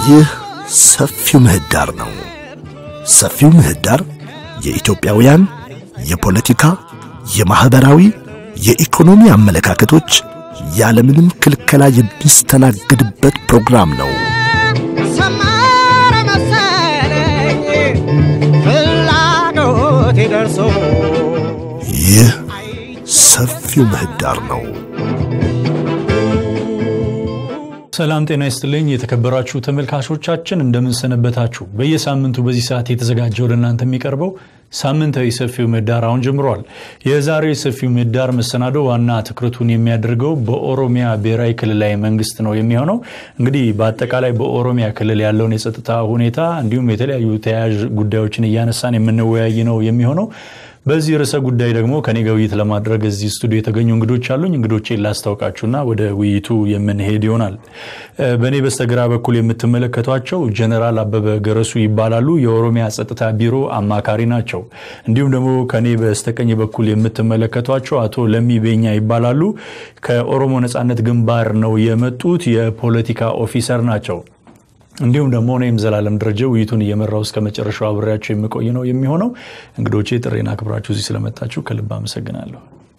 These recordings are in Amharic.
ይህ ሰፊው ምህዳር ነው። ሰፊው ምህዳር የኢትዮጵያውያን የፖለቲካ፣ የማኅበራዊ፣ የኢኮኖሚ አመለካከቶች ያለምንም ክልከላ የሚስተናገድበት ፕሮግራም ነው። ሰመረ መሰለኝ ፍላጎቴ ደርሶ ይህ ሰፊው ምህዳር ነው። ሰላም ጤና ይስጥልኝ የተከበራችሁ ተመልካቾቻችን እንደምንሰነበታችሁ። በየሳምንቱ በዚህ ሰዓት የተዘጋጀ ወደ እናንተ የሚቀርበው ሳምንታዊ ሰፊው ምህዳር አሁን ጀምሯል። የዛሬው የሰፊው ምህዳር መሰናዶ ዋና ትኩረቱን የሚያደርገው በኦሮሚያ ብሔራዊ ክልላዊ መንግስት ነው የሚሆነው። እንግዲህ በአጠቃላይ በኦሮሚያ ክልል ያለውን የጸጥታ ሁኔታ እንዲሁም የተለያዩ ተያያዥ ጉዳዮችን እያነሳን የምንወያይ ነው የሚሆነው። በዚህ ርዕሰ ጉዳይ ደግሞ ከኔ ጋር ውይይት ለማድረግ እዚህ ስቱዲዮ የተገኙ እንግዶች አሉኝ። እንግዶቼን ላስታውቃችሁና ወደ ውይይቱ የምንሄድ ይሆናል። በእኔ በስተግራ በኩል የምትመለከቷቸው ጀነራል አበበ ገረሱ ይባላሉ። የኦሮሚያ ጸጥታ ቢሮ አማካሪ ናቸው። እንዲሁም ደግሞ ከኔ በስተቀኝ በኩል የምትመለከቷቸው አቶ ለሚ ቤኛ ይባላሉ። ከኦሮሞ ነጻነት ግንባር ነው የመጡት። የፖለቲካ ኦፊሰር ናቸው። እንዲሁም ደግሞ እኔም ዘላለም ደረጀ ውይይቱን እየመራው እስከ መጨረሻው አብሬያቸው የምቆይ ነው የሚሆነው። እንግዶቼ ጥሬን አክብራችሁ እዚህ ስለመጣችሁ ከልብ አመሰግናለሁ።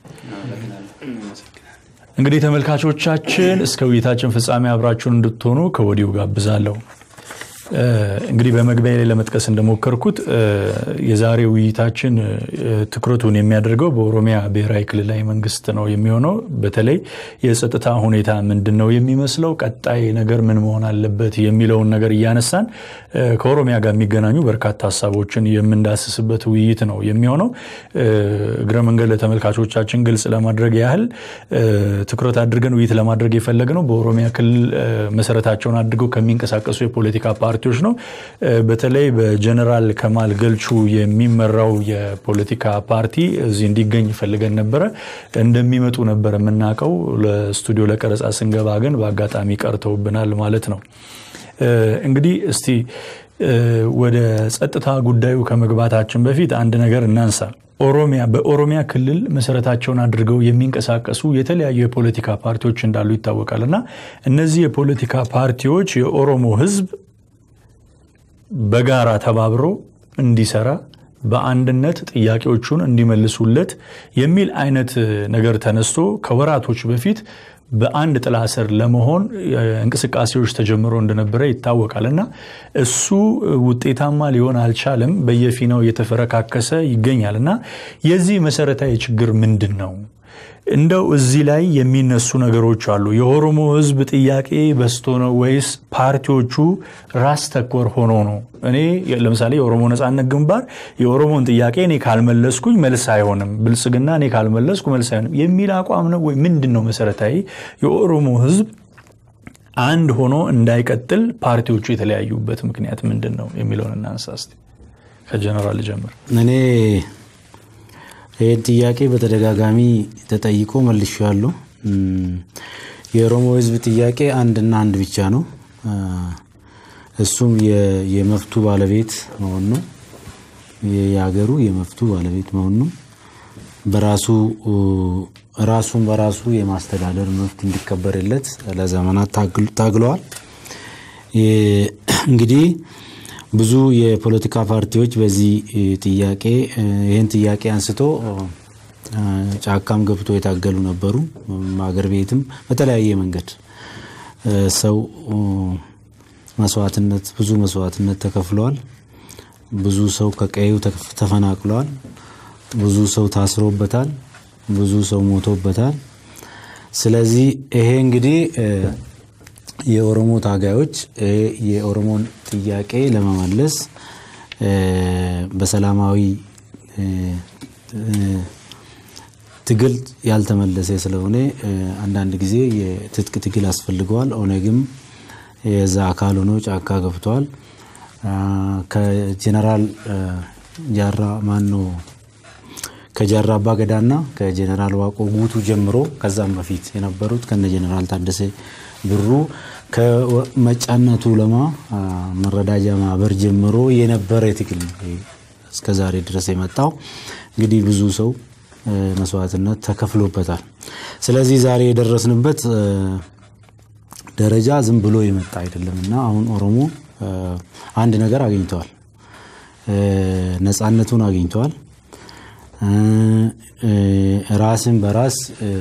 እንግዲህ ተመልካቾቻችን እስከ ውይይታችን ፍጻሜ አብራችሁን እንድትሆኑ ከወዲሁ ጋብዛለሁ። እንግዲህ በመግቢያ ላይ ለመጥቀስ እንደሞከርኩት የዛሬ ውይይታችን ትኩረቱን የሚያደርገው በኦሮሚያ ብሔራዊ ክልላዊ መንግስት ነው የሚሆነው። በተለይ የጸጥታ ሁኔታ ምንድን ነው የሚመስለው፣ ቀጣይ ነገር ምን መሆን አለበት የሚለውን ነገር እያነሳን ከኦሮሚያ ጋር የሚገናኙ በርካታ ሀሳቦችን የምንዳስስበት ውይይት ነው የሚሆነው። እግረ መንገድ ለተመልካቾቻችን ግልጽ ለማድረግ ያህል ትኩረት አድርገን ውይይት ለማድረግ የፈለግነው በኦሮሚያ ክልል መሰረታቸውን አድርገው ከሚንቀሳቀሱ የፖለቲካ ፓርቲዎች ነው። በተለይ በጀነራል ከማል ገልቹ የሚመራው የፖለቲካ ፓርቲ እዚህ እንዲገኝ ፈልገን ነበረ። እንደሚመጡ ነበር የምናውቀው። ለስቱዲዮ ለቀረጻ ስንገባ ግን በአጋጣሚ ቀርተውብናል ማለት ነው። እንግዲህ እስቲ ወደ ጸጥታ ጉዳዩ ከመግባታችን በፊት አንድ ነገር እናንሳ። ኦሮሚያ በኦሮሚያ ክልል መሰረታቸውን አድርገው የሚንቀሳቀሱ የተለያዩ የፖለቲካ ፓርቲዎች እንዳሉ ይታወቃል እና እነዚህ የፖለቲካ ፓርቲዎች የኦሮሞ ሕዝብ በጋራ ተባብሮ እንዲሰራ በአንድነት ጥያቄዎቹን እንዲመልሱለት የሚል አይነት ነገር ተነስቶ ከወራቶች በፊት በአንድ ጥላ ስር ለመሆን እንቅስቃሴዎች ተጀምሮ እንደነበረ ይታወቃል እና እሱ ውጤታማ ሊሆን አልቻለም። በየፊናው እየተፈረካከሰ ይገኛል እና የዚህ መሰረታዊ ችግር ምንድን ነው? እንደው እዚህ ላይ የሚነሱ ነገሮች አሉ። የኦሮሞ ህዝብ ጥያቄ በስቶ ነው ወይስ ፓርቲዎቹ ራስ ተኮር ሆኖ ነው? እኔ ለምሳሌ የኦሮሞ ነጻነት ግንባር የኦሮሞን ጥያቄ እኔ ካልመለስኩኝ መልስ አይሆንም፣ ብልጽግና እኔ ካልመለስኩ መልስ አይሆንም የሚል አቋም ነው ወይ ምንድን ነው መሰረታዊ የኦሮሞ ህዝብ አንድ ሆኖ እንዳይቀጥል ፓርቲዎቹ የተለያዩበት ምክንያት ምንድን ነው የሚለውን እናንሳ እስቲ። ከጀነራል ጀምር። እኔ ይህን ጥያቄ በተደጋጋሚ ተጠይቆ መልሼዋለሁ። የኦሮሞ ህዝብ ጥያቄ አንድና አንድ ብቻ ነው። እሱም የመፍቱ ባለቤት መሆን ነው። የሀገሩ የመፍቱ ባለቤት መሆን ነው። በራሱ ራሱን በራሱ የማስተዳደር መብት እንዲከበርለት ለዘመናት ታግለዋል። እንግዲህ ብዙ የፖለቲካ ፓርቲዎች በዚህ ጥያቄ ይህን ጥያቄ አንስቶ ጫካም ገብቶ የታገሉ ነበሩ። አገር ቤትም በተለያየ መንገድ ሰው መስዋዕትነት ብዙ መስዋዕትነት ተከፍለዋል። ብዙ ሰው ከቀዩ ተፈናቅለዋል። ብዙ ሰው ታስሮበታል። ብዙ ሰው ሞቶበታል። ስለዚህ ይሄ እንግዲህ የኦሮሞ ታጋዮች የኦሮሞን ጥያቄ ለመመለስ በሰላማዊ ትግል ያልተመለሰ ስለሆነ አንዳንድ ጊዜ የትጥቅ ትግል አስፈልገዋል። ኦነግም የዛ አካል ሆኖ ጫካ ገብተዋል። ከጀነራል ጃራ ማኖ ከጃራ አባ ገዳና ከጀነራል ዋቆ ጉቱ ጀምሮ ከዛም በፊት የነበሩት ከነ ጀነራል ታደሰ ብሩ ከመጫና ቱለማ መረዳጃ ማህበር ጀምሮ የነበረ ትግል ነው እስከ ዛሬ ድረስ የመጣው። እንግዲህ ብዙ ሰው መስዋዕትነት ተከፍሎበታል። ስለዚህ ዛሬ የደረስንበት ደረጃ ዝም ብሎ የመጣ አይደለም እና አሁን ኦሮሞ አንድ ነገር አግኝተዋል። ነፃነቱን አግኝተዋል። ራስን በራስ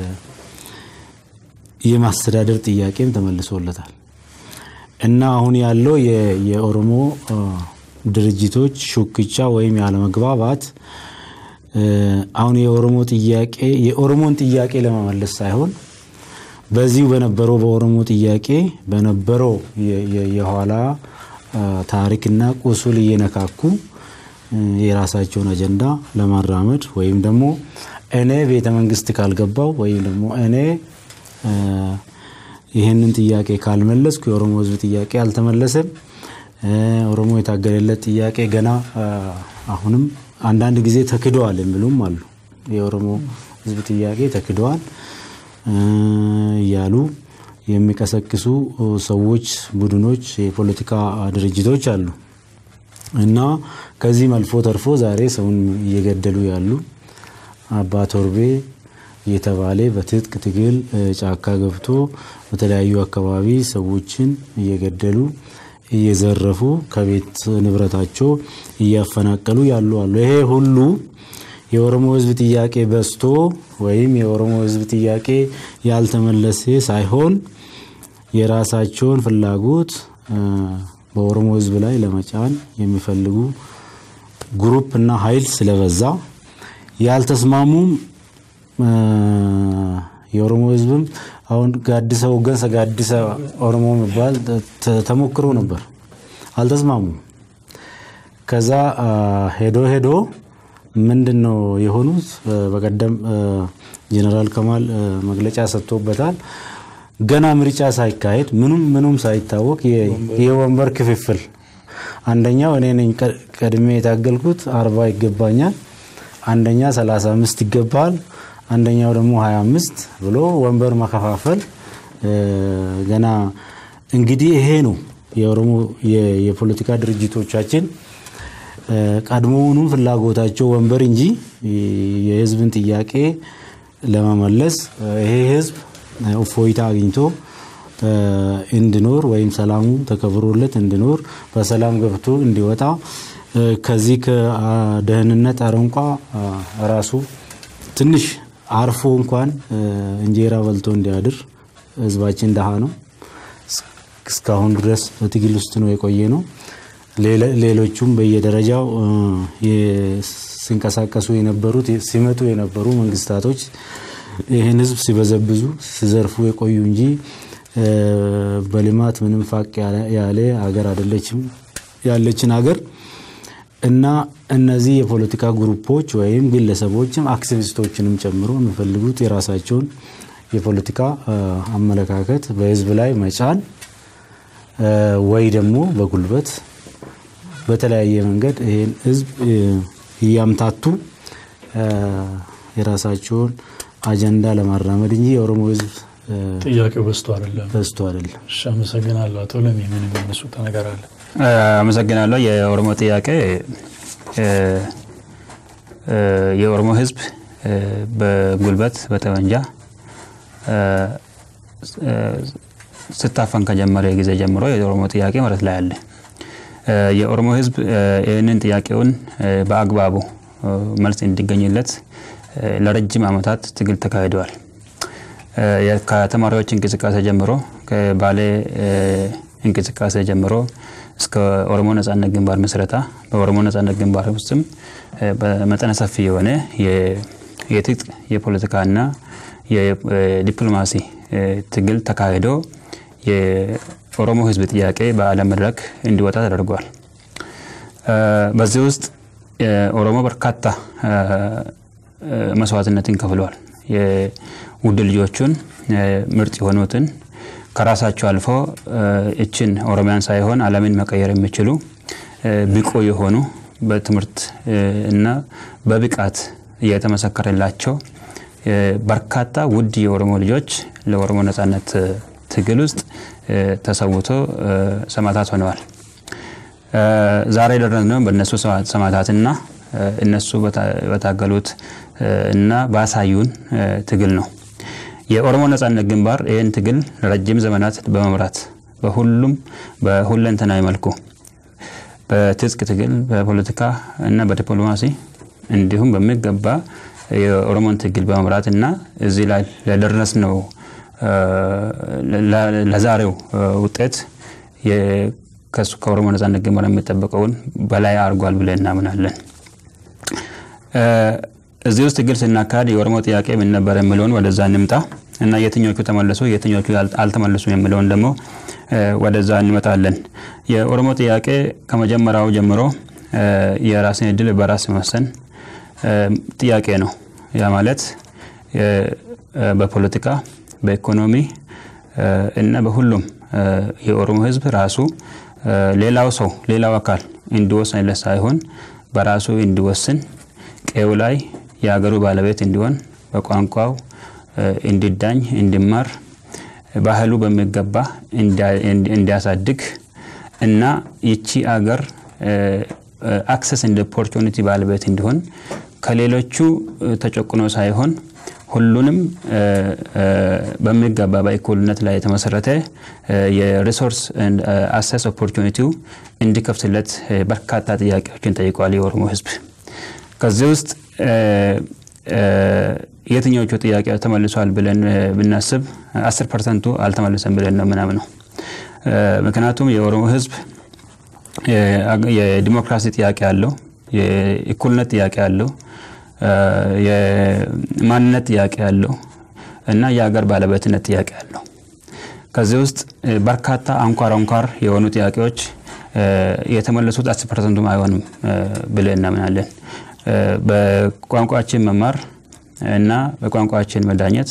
የማስተዳደር ጥያቄም ተመልሶለታል እና አሁን ያለው የኦሮሞ ድርጅቶች ሹክቻ ወይም ያለመግባባት አሁን የኦሮሞ ጥያቄ የኦሮሞን ጥያቄ ለመመለስ ሳይሆን በዚሁ በነበረው በኦሮሞ ጥያቄ በነበረው የኋላ ታሪክና ቁስል እየነካኩ የራሳቸውን አጀንዳ ለማራመድ ወይም ደግሞ እኔ ቤተ መንግስት ካልገባው ወይም ደግሞ እኔ ይህንን ጥያቄ ካልመለስኩ የኦሮሞ ህዝብ ጥያቄ አልተመለሰም፣ ኦሮሞ የታገለለት ጥያቄ ገና አሁንም አንዳንድ ጊዜ ተክደዋል የሚሉም አሉ። የኦሮሞ ህዝብ ጥያቄ ተክደዋል እያሉ የሚቀሰቅሱ ሰዎች፣ ቡድኖች፣ የፖለቲካ ድርጅቶች አሉ እና ከዚህም አልፎ ተርፎ ዛሬ ሰውን እየገደሉ ያሉ አባ ቶርቤ እየተባለ በትጥቅ ትግል ጫካ ገብቶ በተለያዩ አካባቢ ሰዎችን እየገደሉ እየዘረፉ ከቤት ንብረታቸው እያፈናቀሉ ያሉ አሉ። ይሄ ሁሉ የኦሮሞ ህዝብ ጥያቄ በዝቶ ወይም የኦሮሞ ህዝብ ጥያቄ ያልተመለሰ ሳይሆን የራሳቸውን ፍላጎት በኦሮሞ ህዝብ ላይ ለመጫን የሚፈልጉ ግሩፕ እና ኃይል ስለበዛ ያልተስማሙም የኦሮሞ ህዝብም አሁን ጋዲሰ ወገንሰ ጋዲሰ ኦሮሞ የሚባል ተሞክሮ ነበር። አልተስማሙም። ከዛ ሄዶ ሄዶ ምንድን ነው የሆኑት? በቀደም ጀነራል ከማል መግለጫ ሰጥቶበታል። ገና ምርጫ ሳይካሄድ ምኑም ምኑም ሳይታወቅ የወንበር ክፍፍል አንደኛው እኔ ነኝ ቀድሜ የታገልኩት አርባ ይገባኛል፣ አንደኛ ሰላሳ አምስት ይገባል፣ አንደኛው ደግሞ ሀያ አምስት ብሎ ወንበር መከፋፈል ገና እንግዲህ ይሄ ነው የኦሮሞ የፖለቲካ ድርጅቶቻችን ቀድሞውኑም ፍላጎታቸው ወንበር እንጂ የህዝብን ጥያቄ ለመመለስ ይሄ ህዝብ እፎይታ አግኝቶ እንዲኖር ወይም ሰላሙ ተከብሮለት እንዲኖር በሰላም ገብቶ እንዲወጣ ከዚህ ከደህንነት አረንቋ ራሱ ትንሽ አርፎ እንኳን እንጀራ በልቶ እንዲያድር ህዝባችን ደሃ ነው። እስካሁን ድረስ በትግል ውስጥ ነው የቆየ ነው። ሌሎቹም በየደረጃው ሲንቀሳቀሱ የነበሩት ሲመጡ የነበሩ መንግስታቶች ይህን ህዝብ ሲበዘብዙ ሲዘርፉ የቆዩ እንጂ በልማት ምንም ፋቅ ያለ ሀገር አይደለችም ያለችን ሀገር እና እነዚህ የፖለቲካ ግሩፖች ወይም ግለሰቦችም አክቲቪስቶችንም ጨምሮ የሚፈልጉት የራሳቸውን የፖለቲካ አመለካከት በህዝብ ላይ መጫን ወይ ደግሞ በጉልበት በተለያየ መንገድ ይህን ህዝብ እያምታቱ የራሳቸውን አጀንዳ ለማራመድ እንጂ የኦሮሞ ህዝብ ጥያቄው በዝቶ አይደለም በዝቶ አይደለም። እሺ፣ አመሰግናለሁ። አቶ ለሚ ምን የሚያነሱት ነገር አለ? አመሰግናለሁ። የኦሮሞ ጥያቄ የኦሮሞ ህዝብ በጉልበት በጠመንጃ ስታፈን ከጀመረ ጊዜ ጀምሮ የኦሮሞ ጥያቄ መሬት ላይ አለ። የኦሮሞ ህዝብ ይህንን ጥያቄውን በአግባቡ መልስ እንዲገኝለት ለረጅም ዓመታት ትግል ተካሂደዋል። ከተማሪዎች እንቅስቃሴ ጀምሮ ከባሌ እንቅስቃሴ ጀምሮ እስከ ኦሮሞ ነጻነት ግንባር ምስረታ በኦሮሞ ነጻነት ግንባር ውስጥም በመጠነ ሰፊ የሆነ የትጥቅ የፖለቲካና የዲፕሎማሲ ትግል ተካሂዶ የኦሮሞ ህዝብ ጥያቄ በዓለም መድረክ እንዲወጣ ተደርጓል። በዚህ ውስጥ ኦሮሞ በርካታ መስዋዕትነትን ከፍለዋል። የውድ ልጆቹን ምርጥ የሆኑትን ከራሳቸው አልፎ እችን ኦሮሚያን ሳይሆን ዓለምን መቀየር የሚችሉ ብቁ የሆኑ በትምህርት እና በብቃት እየተመሰከረላቸው በርካታ ውድ የኦሮሞ ልጆች ለኦሮሞ ነጻነት ትግል ውስጥ ተሰውቶ ሰማዕታት ሆነዋል። ዛሬ የደረስነው በእነሱ ሰማዕታትና እነሱ በታገሉት እና ባሳዩን ትግል ነው። የኦሮሞ ነጻነት ግንባር ይህን ትግል ለረጅም ዘመናት በመምራት በሁሉም በሁለንተናዊ መልኩ በትጥቅ ትግል፣ በፖለቲካ እና በዲፕሎማሲ እንዲሁም በሚገባ የኦሮሞን ትግል በመምራት እና እዚህ ላይ ለደረስነው ለዛሬው ውጤት ከሱ ከኦሮሞ ነጻነት ግንባር የሚጠበቀውን በላይ አድርጓል ብለን እናምናለን። እዚህ ውስጥ ትግል ስናካሄድ የኦሮሞ ጥያቄ ምን ነበር የሚለውን ወደዛ እንምጣ እና የትኞቹ ተመልሶ የትኞቹ አልተመለሱም የሚለውን ደግሞ ወደዛ እንመጣለን። የኦሮሞ ጥያቄ ከመጀመሪያው ጀምሮ የራስን እድል በራስ መወሰን ጥያቄ ነው። ያ ማለት በፖለቲካ በኢኮኖሚ እና በሁሉም የኦሮሞ ሕዝብ ራሱ ሌላው ሰው ሌላው አካል እንዲወስንለት ሳይሆን በራሱ እንዲወስን ቀዩ ላይ የሀገሩ ባለቤት እንዲሆን በቋንቋው እንዲዳኝ እንዲማር ባህሉ በሚገባ እንዲያሳድግ እና ይቺ አገር አክሰስ እንደ ኦፖርቹኒቲ ባለቤት እንዲሆን ከሌሎቹ ተጨቁኖ ሳይሆን ሁሉንም በሚገባ በእኩልነት ላይ የተመሰረተ የሪሶርስ አክሰስ ኦፖርቹኒቲው እንዲከፍትለት በርካታ ጥያቄዎችን ጠይቋል የኦሮሞ ህዝብ። ከዚህ ውስጥ የትኞቹ ጥያቄ ተመልሷል ብለን ብናስብ አስር ፐርሰንቱ አልተመለሰም ብለን ነው ምናምነው። ምክንያቱም የኦሮሞ ህዝብ የዲሞክራሲ ጥያቄ አለው፣ የእኩልነት ጥያቄ አለው፣ የማንነት ጥያቄ አለው እና የሀገር ባለቤትነት ጥያቄ አለው። ከዚህ ውስጥ በርካታ አንኳር አንኳር የሆኑ ጥያቄዎች የተመለሱት አስር ፐርሰንቱም አይሆንም ብለን እናምናለን። በቋንቋችን መማር እና በቋንቋችን መዳኘት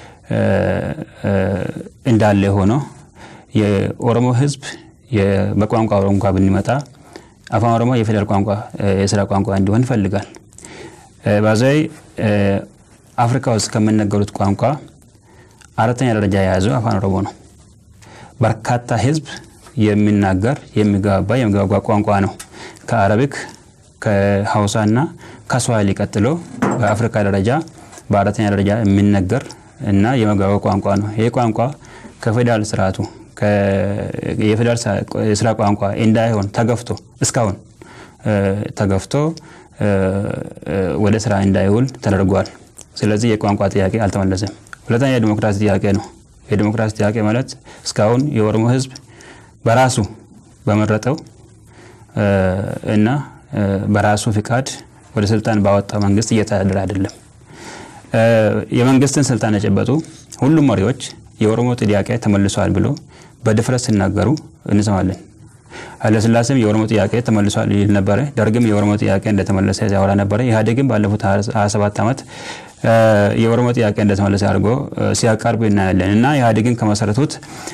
እንዳለ ሆኖ የኦሮሞ ህዝብ በቋንቋ እንኳ ብንመጣ አፋን ኦሮሞ የፌዴራል ቋንቋ የስራ ቋንቋ እንዲሆን ይፈልጋል። ባዛይ አፍሪካ ውስጥ ከሚነገሩት ቋንቋ አራተኛ ደረጃ የያዘው አፋን ኦሮሞ ነው። በርካታ ህዝብ የሚናገር የሚግባባ የሚግባባ ቋንቋ ነው። ከአረቢክ ከሀውሳ እና ከስዋሂሊ ቀጥሎ በአፍሪካ ደረጃ በአራተኛ ደረጃ የሚነገር እና የመግባቢያ ቋንቋ ነው። ይህ ቋንቋ ከፌዴራል ስርዓቱ የፌዴራል የስራ ቋንቋ እንዳይሆን ተገፍቶ እስካሁን ተገፍቶ ወደ ስራ እንዳይውል ተደርጓል። ስለዚህ የቋንቋ ጥያቄ አልተመለሰም። ሁለተኛ የዲሞክራሲ ጥያቄ ነው። የዲሞክራሲ ጥያቄ ማለት እስካሁን የኦሮሞ ህዝብ በራሱ በመረጠው እና በራሱ ፍቃድ ወደ ስልጣን ባወጣ መንግስት እየተዳደረ አይደለም። የመንግስትን ስልጣን የጨበጡ ሁሉም መሪዎች የኦሮሞ ጥያቄ ተመልሷል ብሎ በድፍረት ሲናገሩ እንሰማለን። ኃይለስላሴም የኦሮሞ ጥያቄ ተመልሷል ይል ነበረ። ደርግም የኦሮሞ ጥያቄ እንደተመለሰ ሲያወራ ነበረ። ኢህአዴግም ባለፉት 27 ዓመት የኦሮሞ ጥያቄ እንደተመለሰ አድርጎ ሲያቀርብ እናያለን እና ኢህአዴግን ከመሰረቱት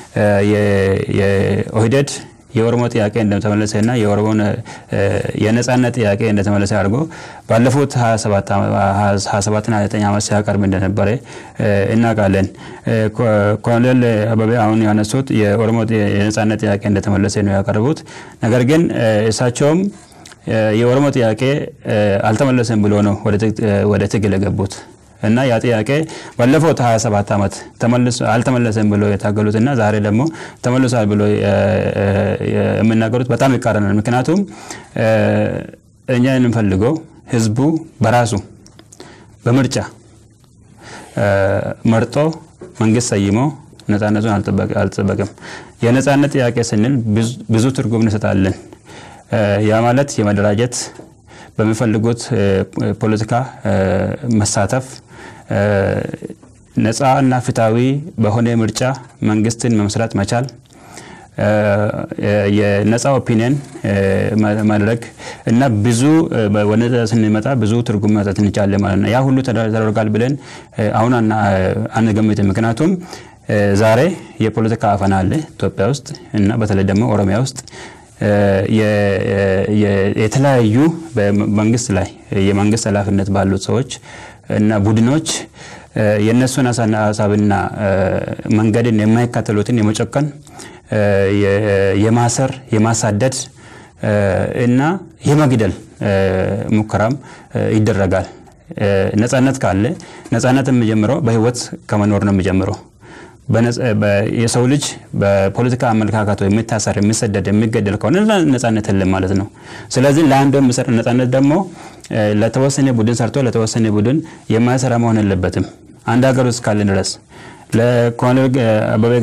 የኦህዴድ የኦሮሞ ጥያቄ እንደተመለሰ እና የኦሮሞን የነጻነት ጥያቄ እንደተመለሰ አድርጎ ባለፉት 27ና 9 ዓመት ሲያቀርብ እንደነበረ እናውቃለን። ኮሎኔል አበቤ አሁን ያነሱት የኦሮሞ የነጻነት ጥያቄ እንደተመለሰ ነው ያቀረቡት። ነገር ግን እሳቸውም የኦሮሞ ጥያቄ አልተመለሰም ብሎ ነው ወደ ትግል የገቡት እና ያ ጥያቄ ባለፉት 27 ዓመት አልተመለሰም ብሎ የታገሉትና ዛሬ ደግሞ ተመልሷል ብሎ የሚናገሩት በጣም ይቃረናል። ምክንያቱም እኛ የምንፈልገው ህዝቡ በራሱ በምርጫ መርጦ መንግስት ሰይሞ ነፃነቱን አልጠበቅም። የነፃነት ጥያቄ ስንል ብዙ ትርጉም እንሰጣለን። ያ ማለት የመደራጀት በሚፈልጉት ፖለቲካ መሳተፍ ነፃ እና ፍትሃዊ በሆነ ምርጫ መንግስትን መመስረት መቻል የነፃ ኦፒኒየን ማድረግ እና ብዙ ወደ ስንመጣ ብዙ ትርጉም መስጠት እንችላለን ማለት ነው። ያ ሁሉ ተደርጓል ብለን አሁን አንገምትም። ምክንያቱም ዛሬ የፖለቲካ አፈና አለ ኢትዮጵያ ውስጥ እና በተለይ ደግሞ ኦሮሚያ ውስጥ የተለያዩ በመንግስት ላይ የመንግስት ኃላፊነት ባሉት ሰዎች እና ቡድኖች የእነሱን ሀሳብና መንገድን የማይከተሉትን የመጨቀን የማሰር የማሳደድ እና የመግደል ሙከራም ይደረጋል። ነጻነት ካለ ነጻነት የሚጀምረው በህይወት ከመኖር ነው የሚጀምረው። የሰው ልጅ በፖለቲካ አመለካከቱ የሚታሰር፣ የሚሰደድ፣ የሚገደል ከሆነ ነጻነት የለም ማለት ነው። ስለዚህ ለአንዱ የሚሰጥ ነጻነት ደግሞ ለተወሰነ ቡድን ሰርቶ ለተወሰነ ቡድን የማይሰራ መሆን የለበትም። አንድ ሀገር ውስጥ ካለ ድረስ ለኮሎኔል አበበ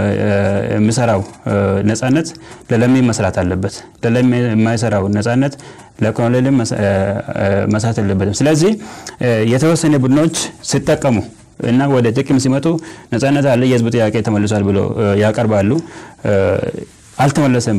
የሚሰራው ነጻነት ለለሚ መስራት አለበት። ለለሚ የማይሰራው ነጻነት ለኮሎኔል መስራት የለበትም። ስለዚህ የተወሰነ ቡድኖች ሲጠቀሙ እና ወደ ጥቅም ሲመጡ ነጻነት አለ፣ የህዝብ ጥያቄ ተመልሷል ብሎ ያቀርባሉ። አልተመለሰም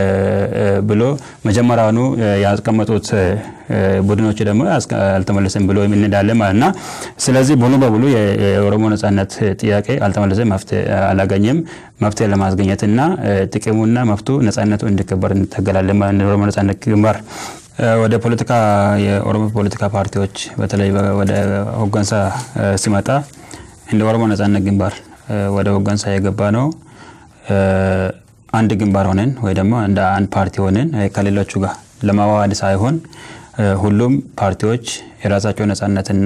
ብሎ መጀመሪያውኑ ያስቀመጡት ቡድኖች ደግሞ አልተመለሰም ብሎ እንሄዳለን ማለት ና ስለዚህ ሙሉ በሙሉ የኦሮሞ ነጻነት ጥያቄ አልተመለሰም፣ መፍትሄ አላገኘም። መፍትሄ ለማስገኘት እና ጥቅሙና መፍቱ ነጻነቱ እንዲከበር እንታገላለን ማለት ነው። የኦሮሞ ነጻነት ግንባር ወደ ፖለቲካ የኦሮሞ ፖለቲካ ፓርቲዎች በተለይ ወደ ሆገንሳ ሲመጣ እንደ ኦሮሞ ነጻነት ግንባር ወደ ሆገንሳ የገባ ነው አንድ ግንባር ሆነን ወይ ደግሞ እንደ አንድ ፓርቲ ሆነን ከሌሎቹ ጋር ለማዋሃድ ሳይሆን ሁሉም ፓርቲዎች የራሳቸው ነጻነትና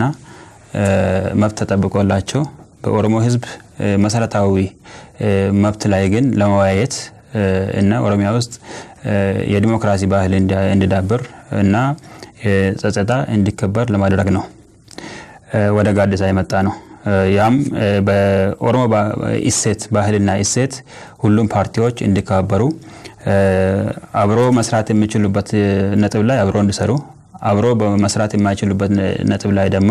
መብት ተጠብቆላቸው በኦሮሞ ሕዝብ መሰረታዊ መብት ላይ ግን ለመወያየት እና ኦሮሚያ ውስጥ የዲሞክራሲ ባህል እንዲዳብር እና ጸጥታ እንዲከበር ለማድረግ ነው ወደ ጋዲሳ የመጣ ነው። ያም በኦሮሞ እሴት ባህልና እሴት ሁሉም ፓርቲዎች እንዲከበሩ አብሮ መስራት የሚችሉበት ነጥብ ላይ አብሮ እንዲሰሩ አብሮ በመስራት የማይችሉበት ነጥብ ላይ ደግሞ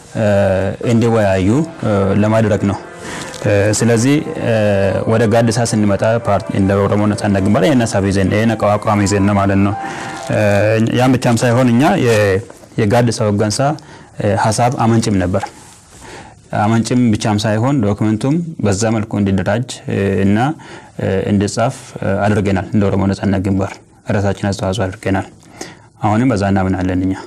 እንዲወያዩ ለማድረግ ነው። ስለዚህ ወደ ጋዲሳ ስንመጣ እንደ ኦሮሞ ነጻነት ግንባር ይህን ሀሳብ ይዘን ይህን አቋም ይዘን ነው ማለት ነው። ያም ብቻም ሳይሆን እኛ የጋዲሳ ሆገንሳ ሀሳብ አመንጭም ነበር። አመንጭም ብቻም ሳይሆን ዶክመንቱም በዛ መልኩ እንዲደራጅ እና እንዲጻፍ አድርገናል። እንደ ኦሮሞ ነጻነት ግንባር ራሳችን አስተዋጽኦ አድርገናል። አሁንም በዛ እናምናለን እኛ።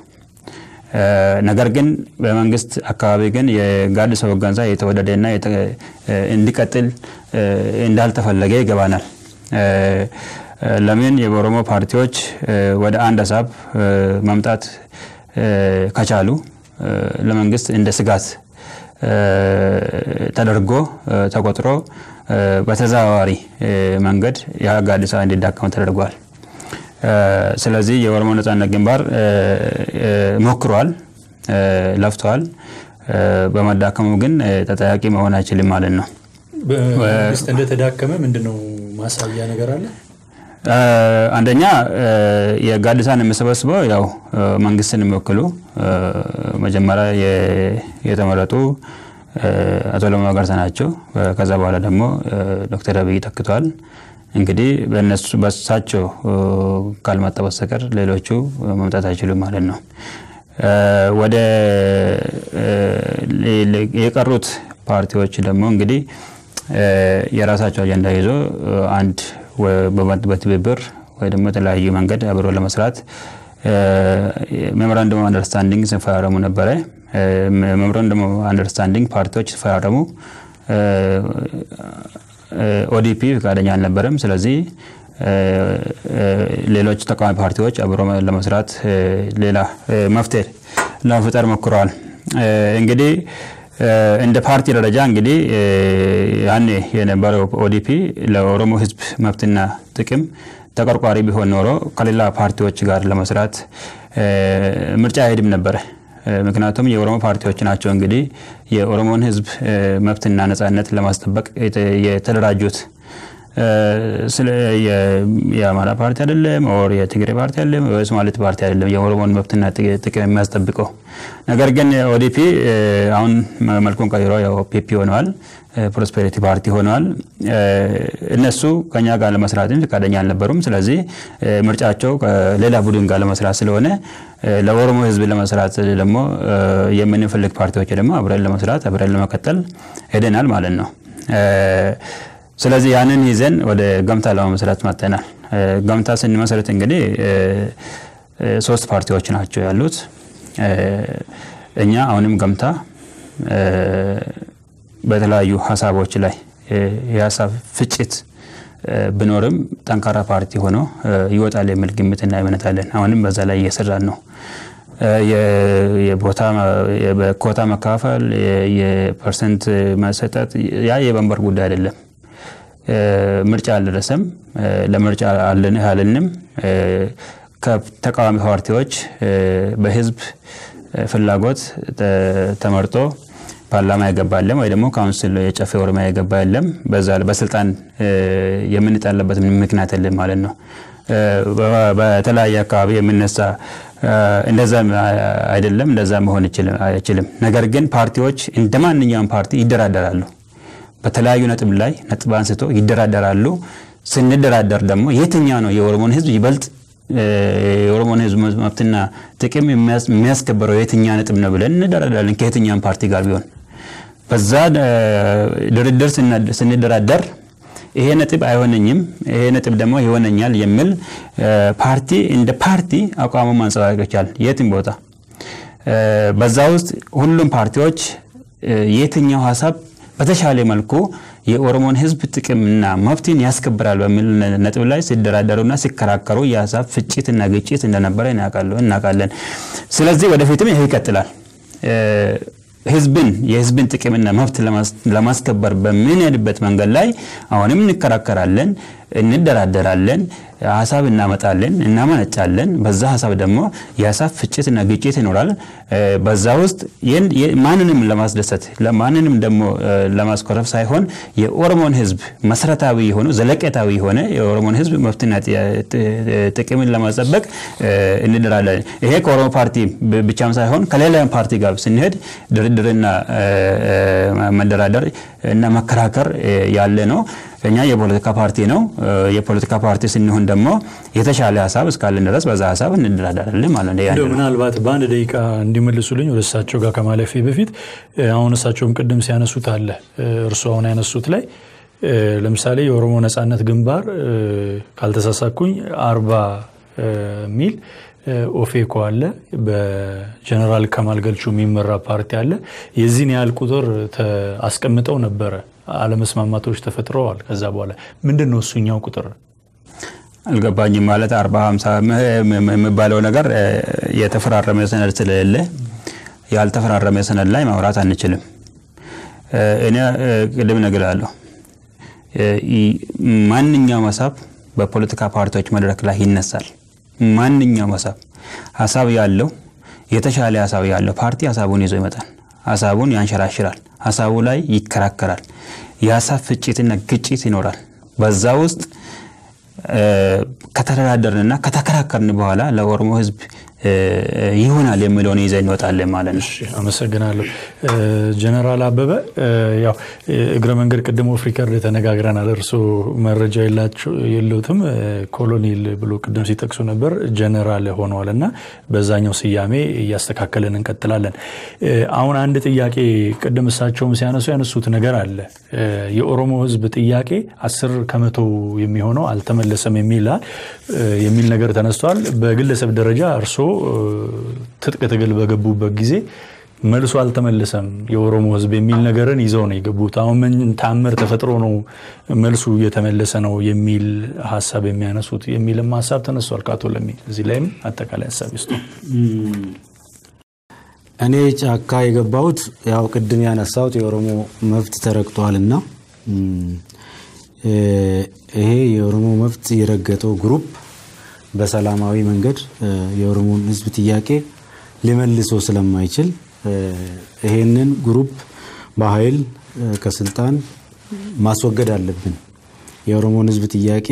ነገር ግን በመንግስት አካባቢ ግን የጋዲሳ ሆገንሳ የተወደደና እንዲቀጥል እንዳልተፈለገ ይገባናል። ለምን የኦሮሞ ፓርቲዎች ወደ አንድ ሀሳብ መምጣት ከቻሉ ለመንግስት እንደ ስጋት ተደርጎ ተቆጥሮ በተዘዋዋሪ መንገድ የጋዲሳ እንዲዳከም ተደርጓል። ስለዚህ የኦሮሞ ነጻነት ግንባር ሞክሯል፣ ለፍቷል። በመዳከሙ ግን ተጠያቂ መሆን አይችልም ማለት ነው። በመንግስት እንደተዳከመ ምንድነው ማሳያ ነገር አለ? አንደኛ የጋዲሳን የሚሰበስበው ያው መንግስትን የሚወክሉ መጀመሪያ የተመረጡ አቶ ለማ መገርሳ ናቸው። ከዛ በኋላ ደግሞ ዶክተር አብይ ተክቷል። እንግዲህ በእነሱ በሳቸው ካልመጣ በስተቀር ሌሎቹ መምጣት አይችሉም ማለት ነው። ወደ የቀሩት ፓርቲዎች ደግሞ እንግዲህ የራሳቸው አጀንዳ ይዞ አንድ በትብብር ወይ ደግሞ የተለያዩ መንገድ አብሮ ለመስራት ሜሞራንደም አንደርስታንዲንግ ሲፈራረሙ ነበረ። ሜሞራንደም አንደርስታንዲንግ ፓርቲዎች ሲፈራረሙ ኦዲፒ ፈቃደኛ አልነበረም። ስለዚህ ሌሎች ተቃዋሚ ፓርቲዎች አብሮ ለመስራት ሌላ መፍትሄ ለመፍጠር ሞክረዋል። እንግዲህ እንደ ፓርቲ ደረጃ እንግዲህ ያኔ የነበረው ኦዲፒ ለኦሮሞ ሕዝብ መብትና ጥቅም ተቆርቋሪ ቢሆን ኖሮ ከሌላ ፓርቲዎች ጋር ለመስራት ምርጫ አይሄድም ነበረ። ምክንያቱም የኦሮሞ ፓርቲዎች ናቸው እንግዲህ የኦሮሞን ሕዝብ መብትና ነጻነት ለማስጠበቅ የተደራጁት። የአማራ ፓርቲ አይደለም፣ ኦር የትግሬ ፓርቲ አይደለም፣ የሶማሌት ፓርቲ አይደለም የኦሮሞን መብትና ጥቅም የሚያስጠብቀው። ነገር ግን ኦዲፒ አሁን መልኩን ቀይሮ ያው ፒፒ ሆነዋል፣ ፕሮስፔሪቲ ፓርቲ ሆነዋል። እነሱ ከኛ ጋር ለመስራትም ፈቃደኛ አልነበሩም። ስለዚህ ምርጫቸው ከሌላ ቡድን ጋር ለመስራት ስለሆነ ለኦሮሞ ህዝብ ለመስራት ደግሞ የምንፈልግ ፓርቲዎች ደግሞ አብረን ለመስራት አብረን ለመቀጠል ሄደናል ማለት ነው። ስለዚህ ያንን ይዘን ወደ ገምታ ለመመስረት መጥተናል። ገምታ ስንመሰረት እንግዲህ ሶስት ፓርቲዎች ናቸው ያሉት። እኛ አሁንም ገምታ በተለያዩ ሀሳቦች ላይ የሀሳብ ፍጭት ብኖርም ጠንካራ ፓርቲ ሆኖ ይወጣል የሚል ግምትና እምነት አለን። አሁንም በዛ ላይ እየሰራን ነው። በኮታ መካፈል፣ የፐርሰንት መሰጠት ያ የወንበር ጉዳይ አይደለም። ምርጫ አልደረሰም፣ ለምርጫ አልንም። ከተቃዋሚ ፓርቲዎች በህዝብ ፍላጎት ተመርጦ ፓርላማ የገባ የለም ወይ ደግሞ ካውንስል የጨፌ ኦሮሚያ የገባ የለም። በዛ በስልጣን የምንጣለበት ምክንያት የለም ማለት ነው። በተለያየ አካባቢ የምነሳ እንደዛ አይደለም፣ እንደዛ መሆን አይችልም። ነገር ግን ፓርቲዎች እንደ ማንኛውም ፓርቲ ይደራደራሉ። በተለያዩ ነጥብ ላይ ነጥብ አንስቶ ይደራደራሉ። ስንደራደር ደግሞ የትኛው ነው የኦሮሞን ህዝብ ይበልጥ የኦሮሞን ህዝብ መብትና ጥቅም የሚያስከብረው የትኛ ነጥብ ነው ብለን እንደራደራለን ከየትኛውም ፓርቲ ጋር ቢሆን በዛ ድርድር ስንደራደር ይሄ ነጥብ አይሆነኝም፣ ይሄ ነጥብ ደግሞ ይሆነኛል የሚል ፓርቲ እንደ ፓርቲ አቋሙ ማንጸባረቅ ይቻላል የትም ቦታ። በዛ ውስጥ ሁሉም ፓርቲዎች የትኛው ሀሳብ በተሻለ መልኩ የኦሮሞን ህዝብ ጥቅምና መብትን ያስከብራል በሚል ነጥብ ላይ ሲደራደሩና ሲከራከሩ የሀሳብ ፍጭትና ግጭት እንደነበረ እናውቃለን። ስለዚህ ወደፊትም ይሄ ይቀጥላል። ህዝብን የህዝብን ጥቅምና መብት ለማስከበር በምንሄድበት መንገድ ላይ አሁንም እንከራከራለን፣ እንደራደራለን፣ ሀሳብ እናመጣለን፣ እናመነጫለን። በዛ ሀሳብ ደግሞ የሀሳብ ፍጭትና ግጭት ይኖራል። በዛ ውስጥ ማንንም ለማስደሰት ማንንም ደግሞ ለማስኮረፍ ሳይሆን የኦሮሞን ህዝብ መሰረታዊ የሆኑ ዘለቄታዊ የሆነ የኦሮሞን ህዝብ መብትና ጥቅምን ለማስጠበቅ እንደራለን። ይሄ ከኦሮሞ ፓርቲ ብቻም ሳይሆን ከሌላ ፓርቲ ጋር ስንሄድ ድርድርና መደራደር እና መከራከር ያለ ነው። እኛ የፖለቲካ ፓርቲ ነው። የፖለቲካ ፓርቲ ስንሆን ደግሞ የተሻለ ሀሳብ እስካለን ድረስ በዛ ሀሳብ እንደራደራለን ማለት ነው። እንደው ምናልባት በአንድ ደቂቃ እንዲመልሱልኝ ወደ እሳቸው ጋር ከማለፌ በፊት አሁን እሳቸውም ቅድም ሲያነሱት አለ እርሱ አሁን ያነሱት ላይ ለምሳሌ የኦሮሞ ነጻነት ግንባር ካልተሳሳኩኝ አርባ ሚል ኦፌኮ አለ። በጀነራል ከማል ገልቹ የሚመራ ፓርቲ አለ። የዚህን ያህል ቁጥር አስቀምጠው ነበረ። አለመስማማቶች ተፈጥረዋል። ከዛ በኋላ ምንድን ነው እሱኛው ቁጥር አልገባኝም። ማለት አርባ ሀምሳ የሚባለው ነገር የተፈራረመ ሰነድ ስለሌለ ያልተፈራረመ ሰነድ ላይ ማውራት አንችልም። እኔ ቅድም እነግርሃለሁ ማንኛውም ሀሳብ በፖለቲካ ፓርቲዎች መድረክ ላይ ይነሳል። ማንኛውም ሀሳብ ሀሳብ ያለው የተሻለ ሀሳብ ያለው ፓርቲ ሀሳቡን ይዞ ይመጣል። ሀሳቡን ያንሸራሽራል። ሀሳቡ ላይ ይከራከራል። የሀሳብ ፍጭትና ግጭት ይኖራል። በዛ ውስጥ ከተደራደርንና ከተከራከርን በኋላ ለኦሮሞ ሕዝብ ይሆናል የሚለውን ይዘን እንወጣለን ማለት ነው። አመሰግናለሁ። ጀነራል አበበ ያው እግረ መንገድ ቅድሞ ፍሪከርድ ተነጋግረናል። እርስዎ መረጃ የለውትም ኮሎኔል ብሎ ቅድም ሲጠቅሱ ነበር ጀነራል ሆነዋል እና በዛኛው ስያሜ እያስተካከልን እንቀጥላለን። አሁን አንድ ጥያቄ ቅድም እሳቸውም ሲያነሱ ያነሱት ነገር አለ። የኦሮሞ ሕዝብ ጥያቄ አስር ከመቶ የሚሆነው አልተመለሰም የሚል ነገር ተነስቷል። በግለሰብ ደረጃ እርስዎ ትጥቅ ትግል በገቡበት ጊዜ መልሶ አልተመለሰም የኦሮሞ ህዝብ የሚል ነገርን ይዘው ነው የገቡት። አሁን ምን ታምር ተፈጥሮ ነው መልሱ እየተመለሰ ነው የሚል ሀሳብ የሚያነሱት የሚልም ሀሳብ ተነስቷል ከአቶ ለሚ። እዚህ ላይም አጠቃላይ ሀሳብ ይስጡ። እኔ ጫካ የገባሁት ያው ቅድም ያነሳሁት የኦሮሞ መብት ተረግጧልና ይሄ የኦሮሞ መብት የረገጠው ግሩፕ በሰላማዊ መንገድ የኦሮሞን ህዝብ ጥያቄ ሊመልሶ ስለማይችል ይሄንን ግሩፕ በኃይል ከስልጣን ማስወገድ አለብን። የኦሮሞን ህዝብ ጥያቄ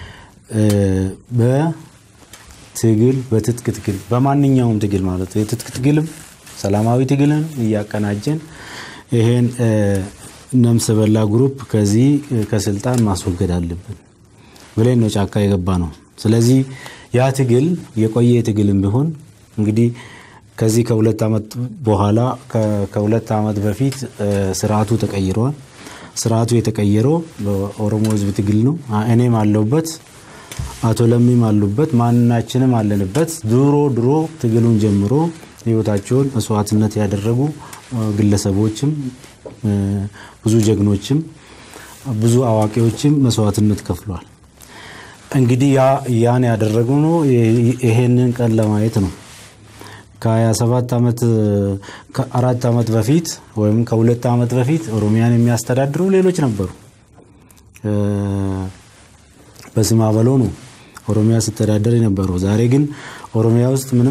በትግል በትጥቅ ትግል በማንኛውም ትግል ማለት ነው የትጥቅ ትግልም ሰላማዊ ትግልን እያቀናጀን ይሄን ነፍሰ በላ ግሩፕ ከዚህ ከስልጣን ማስወገድ አለብን ብለን ነው ጫካ የገባ ነው። ስለዚህ ያ ትግል የቆየ ትግልም ቢሆን እንግዲህ ከዚህ ከሁለት ዓመት በኋላ ከሁለት ዓመት በፊት ስርዓቱ ተቀይረዋል። ስርዓቱ የተቀየረው በኦሮሞ ህዝብ ትግል ነው። እኔም አለሁበት፣ አቶ ለሚም አሉበት፣ ማናችንም አለንበት። ድሮ ድሮ ትግሉን ጀምሮ ህይወታቸውን መስዋዕትነት ያደረጉ ግለሰቦችም ብዙ ጀግኖችም ብዙ አዋቂዎችም መስዋዕትነት ከፍሏል። እንግዲህ ያን ያደረገው ነው ይሄንን ቀን ለማየት ነው። ከ27 ዓመት ከአራት ዓመት በፊት ወይም ከሁለት ዓመት በፊት ኦሮሚያን የሚያስተዳድሩ ሌሎች ነበሩ። በስማ በሎ ነው ኦሮሚያ ሲተዳደር የነበረው። ዛሬ ግን ኦሮሚያ ውስጥ ምንም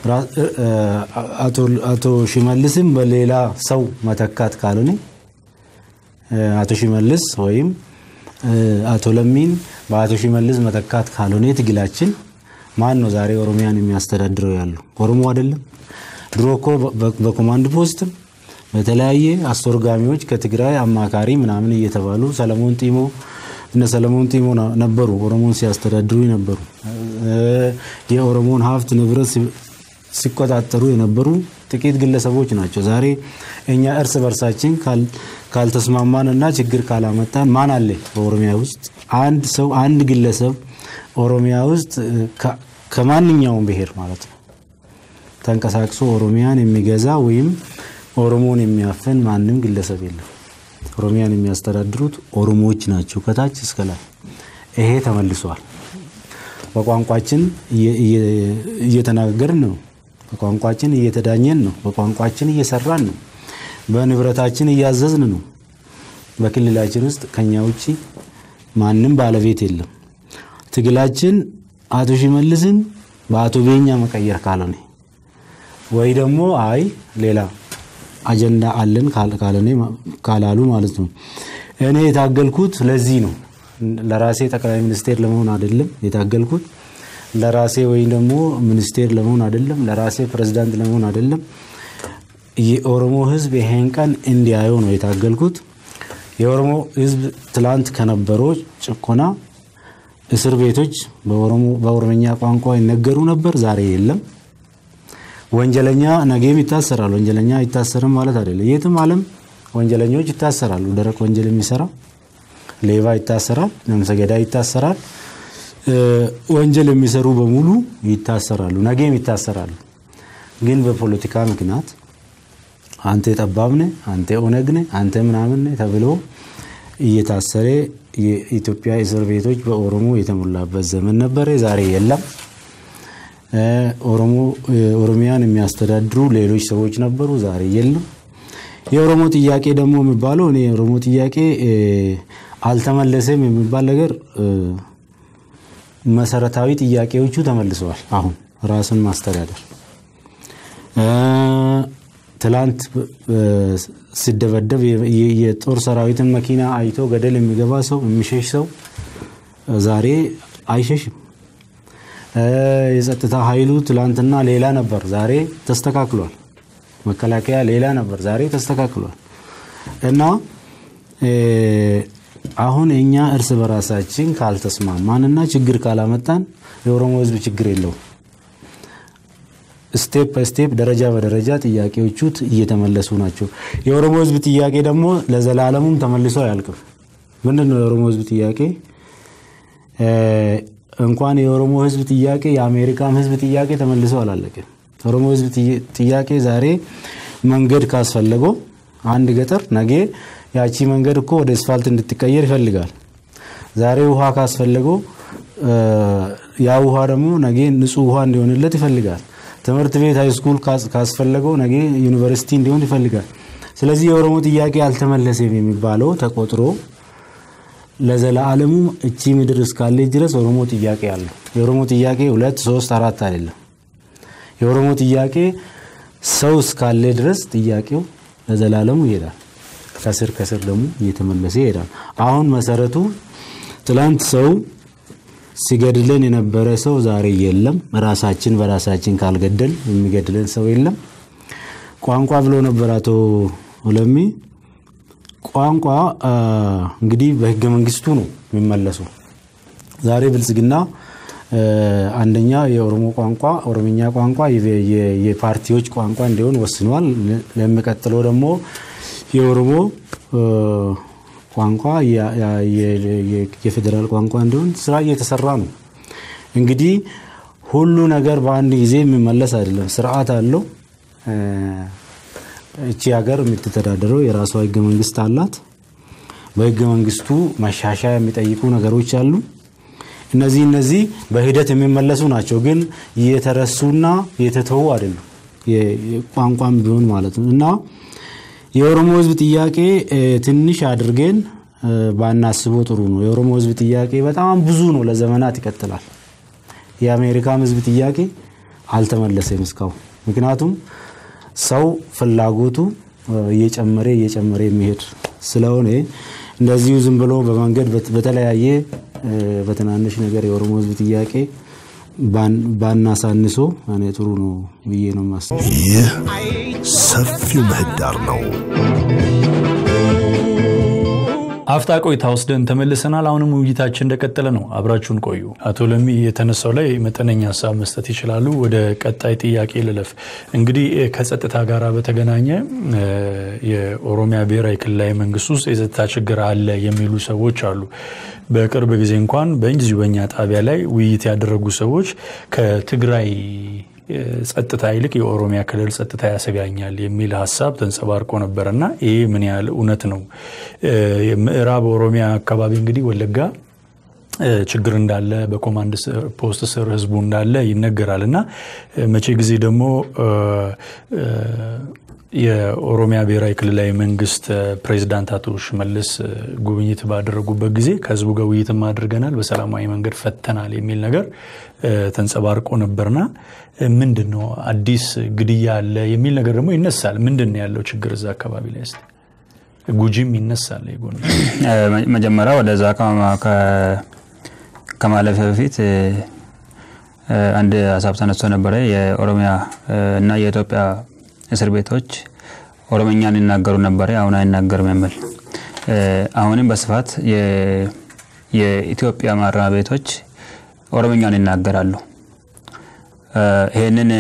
አቶ ሽመልስም በሌላ ሰው መተካት ካልሆነ አቶ ሽመልስ ወይም አቶ ለሚን በአቶ ሽመልስ መተካት ካልሆነ ትግላችን ማን ነው ዛሬ ኦሮሚያን የሚያስተዳድረው ያለው? ኦሮሞ አይደለም? ድሮ እኮ በኮማንድ ፖስትም በተለያየ አስተርጓሚዎች ከትግራይ አማካሪ ምናምን እየተባሉ ሰለሞን ጢሞ እነ ሰለሞን ጢሞ ነበሩ ኦሮሞን ሲያስተዳድሩ ነበሩ። የኦሮሞን ሀብት ንብረት ሲቆጣጠሩ የነበሩ ጥቂት ግለሰቦች ናቸው። ዛሬ እኛ እርስ በርሳችን ካልተስማማን እና ችግር ካላመጣን ማን አለ በኦሮሚያ ውስጥ አንድ ሰው አንድ ግለሰብ ኦሮሚያ ውስጥ ከማንኛውም ብሔር ማለት ነው ተንቀሳቅሶ ኦሮሚያን የሚገዛ ወይም ኦሮሞን የሚያፈን ማንም ግለሰብ የለም። ኦሮሚያን የሚያስተዳድሩት ኦሮሞዎች ናቸው ከታች እስከ ላይ። ይሄ ተመልሷል። በቋንቋችን እየተናገርን ነው። በቋንቋችን እየተዳኘን ነው። በቋንቋችን እየሰራን ነው። በንብረታችን እያዘዝን ነው። በክልላችን ውስጥ ከኛ ውጭ ማንም ባለቤት የለም። ትግላችን አቶ ሽመልስን በአቶ ቤኛ መቀየር ካልሆነ ወይ ደግሞ አይ ሌላ አጀንዳ አለን ካላሉ ማለት ነው። እኔ የታገልኩት ለዚህ ነው። ለራሴ ጠቅላይ ሚኒስቴር ለመሆን አይደለም የታገልኩት። ለራሴ ወይም ደግሞ ሚኒስቴር ለመሆን አይደለም። ለራሴ ፕሬዝዳንት ለመሆን አይደለም። የኦሮሞ ሕዝብ ይሄን ቀን እንዲያየው ነው የታገልኩት። የኦሮሞ ሕዝብ ትላንት ከነበረው ጭቆና እስር ቤቶች በኦሮምኛ ቋንቋ ይነገሩ ነበር። ዛሬ የለም። ወንጀለኛ ነገም ይታሰራል። ወንጀለኛ አይታሰርም ማለት አይደለም። የትም ዓለም ወንጀለኞች ይታሰራሉ። ደረቅ ወንጀል የሚሰራ ሌባ ይታሰራል። ነፍሰ ገዳይ ይታሰራል። ወንጀል የሚሰሩ በሙሉ ይታሰራሉ። ነገም ይታሰራሉ። ግን በፖለቲካ ምክንያት አንተ ጠባብ ነህ፣ አንተ ኦነግ ነህ፣ አንተ ምናምን ነህ ተብሎ እየታሰረ የኢትዮጵያ እስር ቤቶች በኦሮሞ የተሞላበት ዘመን ነበረ። ዛሬ የለም። ኦሮሚያን የሚያስተዳድሩ ሌሎች ሰዎች ነበሩ። ዛሬ የለም። የኦሮሞ ጥያቄ ደግሞ የሚባለው እኔ የኦሮሞ ጥያቄ አልተመለሰም የሚባል ነገር መሰረታዊ ጥያቄዎቹ ተመልሰዋል። አሁን ራስን ማስተዳደር ትላንት ሲደበደብ የጦር ሰራዊትን መኪና አይቶ ገደል የሚገባ ሰው የሚሸሽ ሰው ዛሬ አይሸሽም። የጸጥታ ኃይሉ ትላንትና ሌላ ነበር፣ ዛሬ ተስተካክሏል። መከላከያ ሌላ ነበር፣ ዛሬ ተስተካክሏል። እና አሁን እኛ እርስ በራሳችን ካልተስማማንና ችግር ካላመጣን የኦሮሞ ሕዝብ ችግር የለውም። ስቴፕ በስቴፕ ደረጃ በደረጃ ጥያቄዎቹ እየተመለሱ ናቸው። የኦሮሞ ሕዝብ ጥያቄ ደግሞ ለዘላለሙም ተመልሶ አያልቅም። ምንድን ነው የኦሮሞ ሕዝብ ጥያቄ? እንኳን የኦሮሞ ሕዝብ ጥያቄ የአሜሪካም ሕዝብ ጥያቄ ተመልሶ አላለቅም። የኦሮሞ ሕዝብ ጥያቄ ዛሬ መንገድ ካስፈለገው አንድ ገጠር ነገ ያቺ መንገድ እኮ ወደ አስፋልት እንድትቀየር ይፈልጋል። ዛሬ ውሃ ካስፈለገው ያ ውሃ ደግሞ ነገ ንጹህ ውሃ እንዲሆንለት ይፈልጋል። ትምህርት ቤት ሃይስኩል ካስፈለገው ነገ ዩኒቨርሲቲ እንዲሆን ይፈልጋል። ስለዚህ የኦሮሞ ጥያቄ አልተመለሰም የሚባለው ተቆጥሮ ለዘላለሙ እቺ ምድር እስካለች ድረስ ኦሮሞ ጥያቄ አለው። የኦሮሞ ጥያቄ ሁለት ሶስት አራት አይደለም። የኦሮሞ ጥያቄ ሰው እስካለ ድረስ ጥያቄው ለዘላለሙ ይሄዳል። ከስር ከስር ደግሞ እየተመለሰ ይሄዳል። አሁን መሰረቱ ትላንት ሰው ሲገድለን የነበረ ሰው ዛሬ የለም። ራሳችን በራሳችን ካልገደል የሚገድለን ሰው የለም። ቋንቋ ብሎ ነበር አቶ ለሚ። ቋንቋ እንግዲህ በህገ መንግስቱ ነው የሚመለሱ። ዛሬ ብልጽግና አንደኛ የኦሮሞ ቋንቋ ኦሮምኛ ቋንቋ የፓርቲዎች ቋንቋ እንዲሆን ወስኗል። ለሚቀጥለው ደግሞ የኦሮሞ ቋንቋ የፌዴራል ቋንቋ እንዲሆን ስራ እየተሰራ ነው። እንግዲህ ሁሉ ነገር በአንድ ጊዜ የሚመለስ አይደለም። ስርዓት አለው። እቺ ሀገር የምትተዳደረው የራሷ ህገ መንግስት አላት። በህገ መንግስቱ ማሻሻያ የሚጠይቁ ነገሮች አሉ። እነዚህ እነዚህ በሂደት የሚመለሱ ናቸው፣ ግን የተረሱና የተተዉ አይደሉም። ቋንቋም ቢሆን ማለት ነው እና የኦሮሞ ህዝብ ጥያቄ ትንሽ አድርገን ባናስበው ጥሩ ነው። የኦሮሞ ህዝብ ጥያቄ በጣም ብዙ ነው፣ ለዘመናት ይቀጥላል። የአሜሪካም ህዝብ ጥያቄ አልተመለሰም እስካሁን። ምክንያቱም ሰው ፍላጎቱ እየጨመረ እየጨመረ የሚሄድ ስለሆነ እንደዚሁ ዝም ብሎ በመንገድ በተለያየ በትናንሽ ነገር የኦሮሞ ህዝብ ጥያቄ ባናሳንሶ እኔ ጥሩ ነው ብዬ ነው የማስበው። ይህ ሰፊው ምህዳር ነው። አፍታ ቆይታ ወስደን ተመልሰናል። አሁንም ውይይታችን እንደቀጠለ ነው። አብራችሁን ቆዩ። አቶ ለሚ የተነሳው ላይ መጠነኛ ሀሳብ መስጠት ይችላሉ። ወደ ቀጣይ ጥያቄ ልለፍ። እንግዲህ ከጸጥታ ጋር በተገናኘ የኦሮሚያ ብሔራዊ ክልላዊ መንግስት ውስጥ የጸጥታ ችግር አለ የሚሉ ሰዎች አሉ። በቅርብ ጊዜ እንኳን በእንዚሁ በኛ ጣቢያ ላይ ውይይት ያደረጉ ሰዎች ከትግራይ ጸጥታ ይልቅ የኦሮሚያ ክልል ጸጥታ ያሰጋኛል የሚል ሀሳብ ተንጸባርቆ ነበር እና ይህ ምን ያህል እውነት ነው? ምዕራብ ኦሮሚያ አካባቢ እንግዲህ ወለጋ ችግር እንዳለ በኮማንድ ፖስት ስር ህዝቡ እንዳለ ይነገራል እና መቼ ጊዜ ደግሞ የኦሮሚያ ብሔራዊ ክልላዊ መንግስት ፕሬዚዳንት አቶ ሽመልስ ጉብኝት ባደረጉበት ጊዜ ከህዝቡ ጋር ውይይትም አድርገናል፣ በሰላማዊ መንገድ ፈተናል የሚል ነገር ተንጸባርቆ ነበርና ምንድን ነው አዲስ ግድያ አለ የሚል ነገር ደግሞ ይነሳል። ምንድን ነው ያለው ችግር እዛ አካባቢ ላይ ስ ጉጂም ይነሳል። ጎን መጀመሪያ ወደዛ ከማለፊያ በፊት አንድ ሀሳብ ተነስቶ ነበረ። የኦሮሚያ እና የኢትዮጵያ እስር ቤቶች ኦሮምኛን ይናገሩ ነበረ፣ አሁን አይናገርም የሚል አሁንም በስፋት የኢትዮጵያ ማረሚያ ቤቶች ኦሮምኛን ይናገራሉ። ይህንን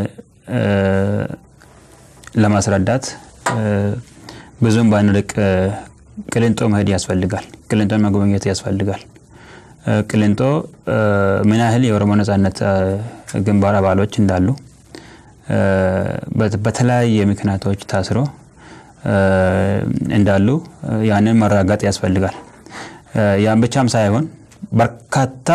ለማስረዳት ብዙም ባንርቅ ቅሊንጦ መሄድ ያስፈልጋል። ቅሊንጦን መጎብኘት ያስፈልጋል። ቅሊንጦ ምን ያህል የኦሮሞ ነጻነት ግንባር አባሎች እንዳሉ በተለያየ ምክንያቶች ታስሮ እንዳሉ ያንን መራጋጥ ያስፈልጋል። ያን ብቻም ሳይሆን በርካታ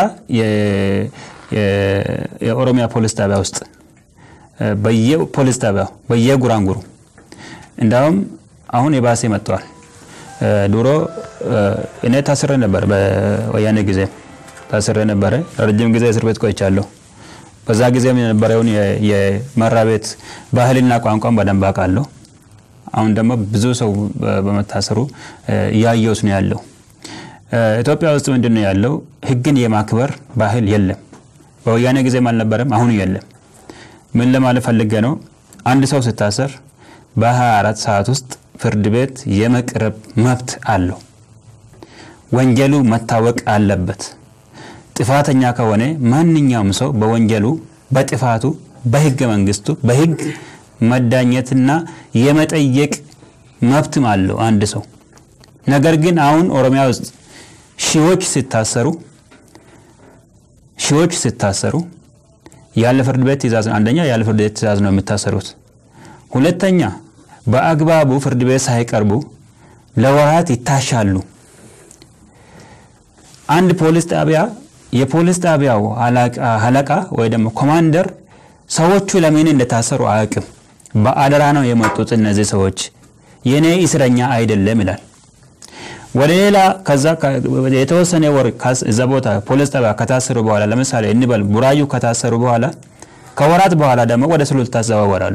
የኦሮሚያ ፖሊስ ጣቢያ ውስጥ በየፖሊስ ጣቢያው በየጉራንጉሩ እንዳውም አሁን የባሴ መጥተዋል። ድሮ እኔ ታስሬ ነበር፣ በወያኔ ጊዜ ታስሬ ነበረ። ረጅም ጊዜ እስር ቤት ቆይቻለሁ። በዛ ጊዜም የነበረውን የመራ ቤት ባህልና ቋንቋን በደንብ አውቃለሁ። አሁን ደግሞ ብዙ ሰው በመታሰሩ እያየውስ ነው ያለው። ኢትዮጵያ ውስጥ ምንድን ነው ያለው? ህግን የማክበር ባህል የለም። በወያኔ ጊዜም አልነበረም፣ አሁን የለም። ምን ለማለት ፈልጌ ነው? አንድ ሰው ስታሰር በ24 ሰዓት ውስጥ ፍርድ ቤት የመቅረብ መብት አለው። ወንጀሉ መታወቅ አለበት። ጥፋተኛ ከሆነ ማንኛውም ሰው በወንጀሉ በጥፋቱ በህገ መንግስቱ በህግ መዳኘትና የመጠየቅ መብትም አለው አንድ ሰው። ነገር ግን አሁን ኦሮሚያ ውስጥ ሺዎች ሲታሰሩ ሺዎች ሲታሰሩ ያለ ፍርድ ቤት ትእዛዝ ነው። አንደኛ ያለ ፍርድ ቤት ትእዛዝ ነው የሚታሰሩት። ሁለተኛ በአግባቡ ፍርድ ቤት ሳይቀርቡ ለወራት ይታሻሉ። አንድ ፖሊስ ጣቢያ የፖሊስ ጣቢያው አለቃ ወይ ደግሞ ኮማንደር ሰዎቹ ለምን እንደታሰሩ አያውቅም። በአደራ ነው የመጡት እነዚህ ሰዎች የኔ እስረኛ አይደለም ይላል። ወደ ሌላ ከዛ የተወሰነ ወር እዛ ቦታ ፖሊስ ጣቢያ ከታሰሩ በኋላ ለምሳሌ እንበል ቡራዩ ከታሰሩ በኋላ ከወራት በኋላ ደግሞ ወደ ሱሉልታ ይዘዋወራሉ።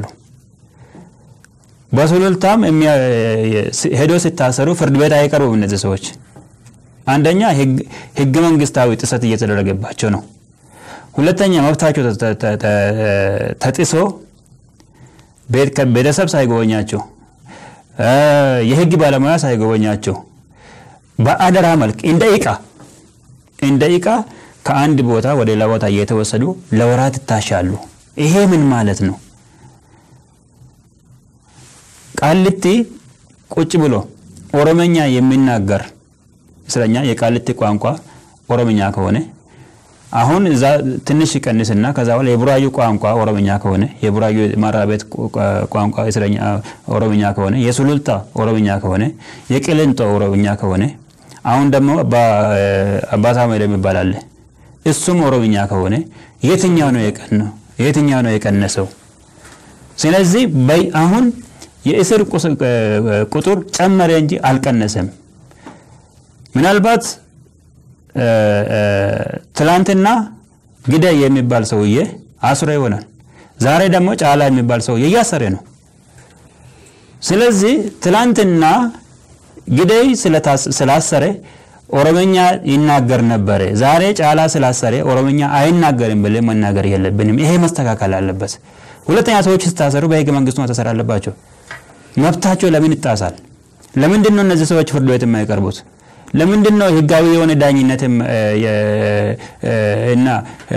በሱሉልታም ሄዶ ሲታሰሩ ፍርድ ቤት አይቀርቡም እነዚህ ሰዎች። አንደኛ ህገ መንግስታዊ ጥሰት እየተደረገባቸው ነው። ሁለተኛ መብታቸው ተጥሶ ቤተሰብ ሳይጎበኛቸው የህግ ባለሙያ ሳይጎበኛቸው በአደራ መልክ እንደ እቃ እንደ እቃ ከአንድ ቦታ ወደ ሌላ ቦታ እየተወሰዱ ለወራት ይታሻሉ። ይሄ ምን ማለት ነው? ቃልቲ ቁጭ ብሎ ኦሮመኛ የሚናገር እስረኛ የቃልቲ ቋንቋ ኦሮምኛ ከሆነ አሁን እዛ ትንሽ ይቀንስና ከዛ በኋላ የቡራዩ ቋንቋ ኦሮምኛ ከሆነ የቡራዩ ማረሚያ ቤት ቋንቋ እስረኛ ኦሮምኛ ከሆነ የሱሉልታ ኦሮምኛ ከሆነ የቅሊንጦ ኦሮምኛ ከሆነ አሁን ደግሞ አባ ሳሙኤል የሚባል አለ። እሱም ኦሮምኛ ከሆነ የትኛው ነው የቀነው? የትኛው ነው የቀነሰው? ስለዚህ በይ- አሁን የእስር ቁስ- ቁጥር ጨመረ እንጂ አልቀነሰም። ምናልባት እ፣ እ፣ ትላንትና ግዳይ የሚባል ሰውዬ አስሮ ይሆናል። ዛሬ ደግሞ ጫላ የሚባል ሰውዬ እያሰረ ነው። ስለዚህ ትላንትና ግዳይ ስለታስ- ስላሰረ ኦሮምኛ ይናገር ነበረ። ዛሬ ጫላ ስላሰረ ኦሮምኛ አይናገርም ብለን መናገር የለብንም። ይሄ መስተካከል አለበት። ሁለተኛ ሰዎች ስታሰሩ በህገ መንግስቱ መታሰር አለባቸው። መብታቸው ለምን ይጣሳል? ለምንድን ነው እነዚህ ሰዎች ፍርድ ቤት የማይቀርቡት? ለምንድን ነው ህጋዊ የሆነ ዳኝነት የም- የ- እና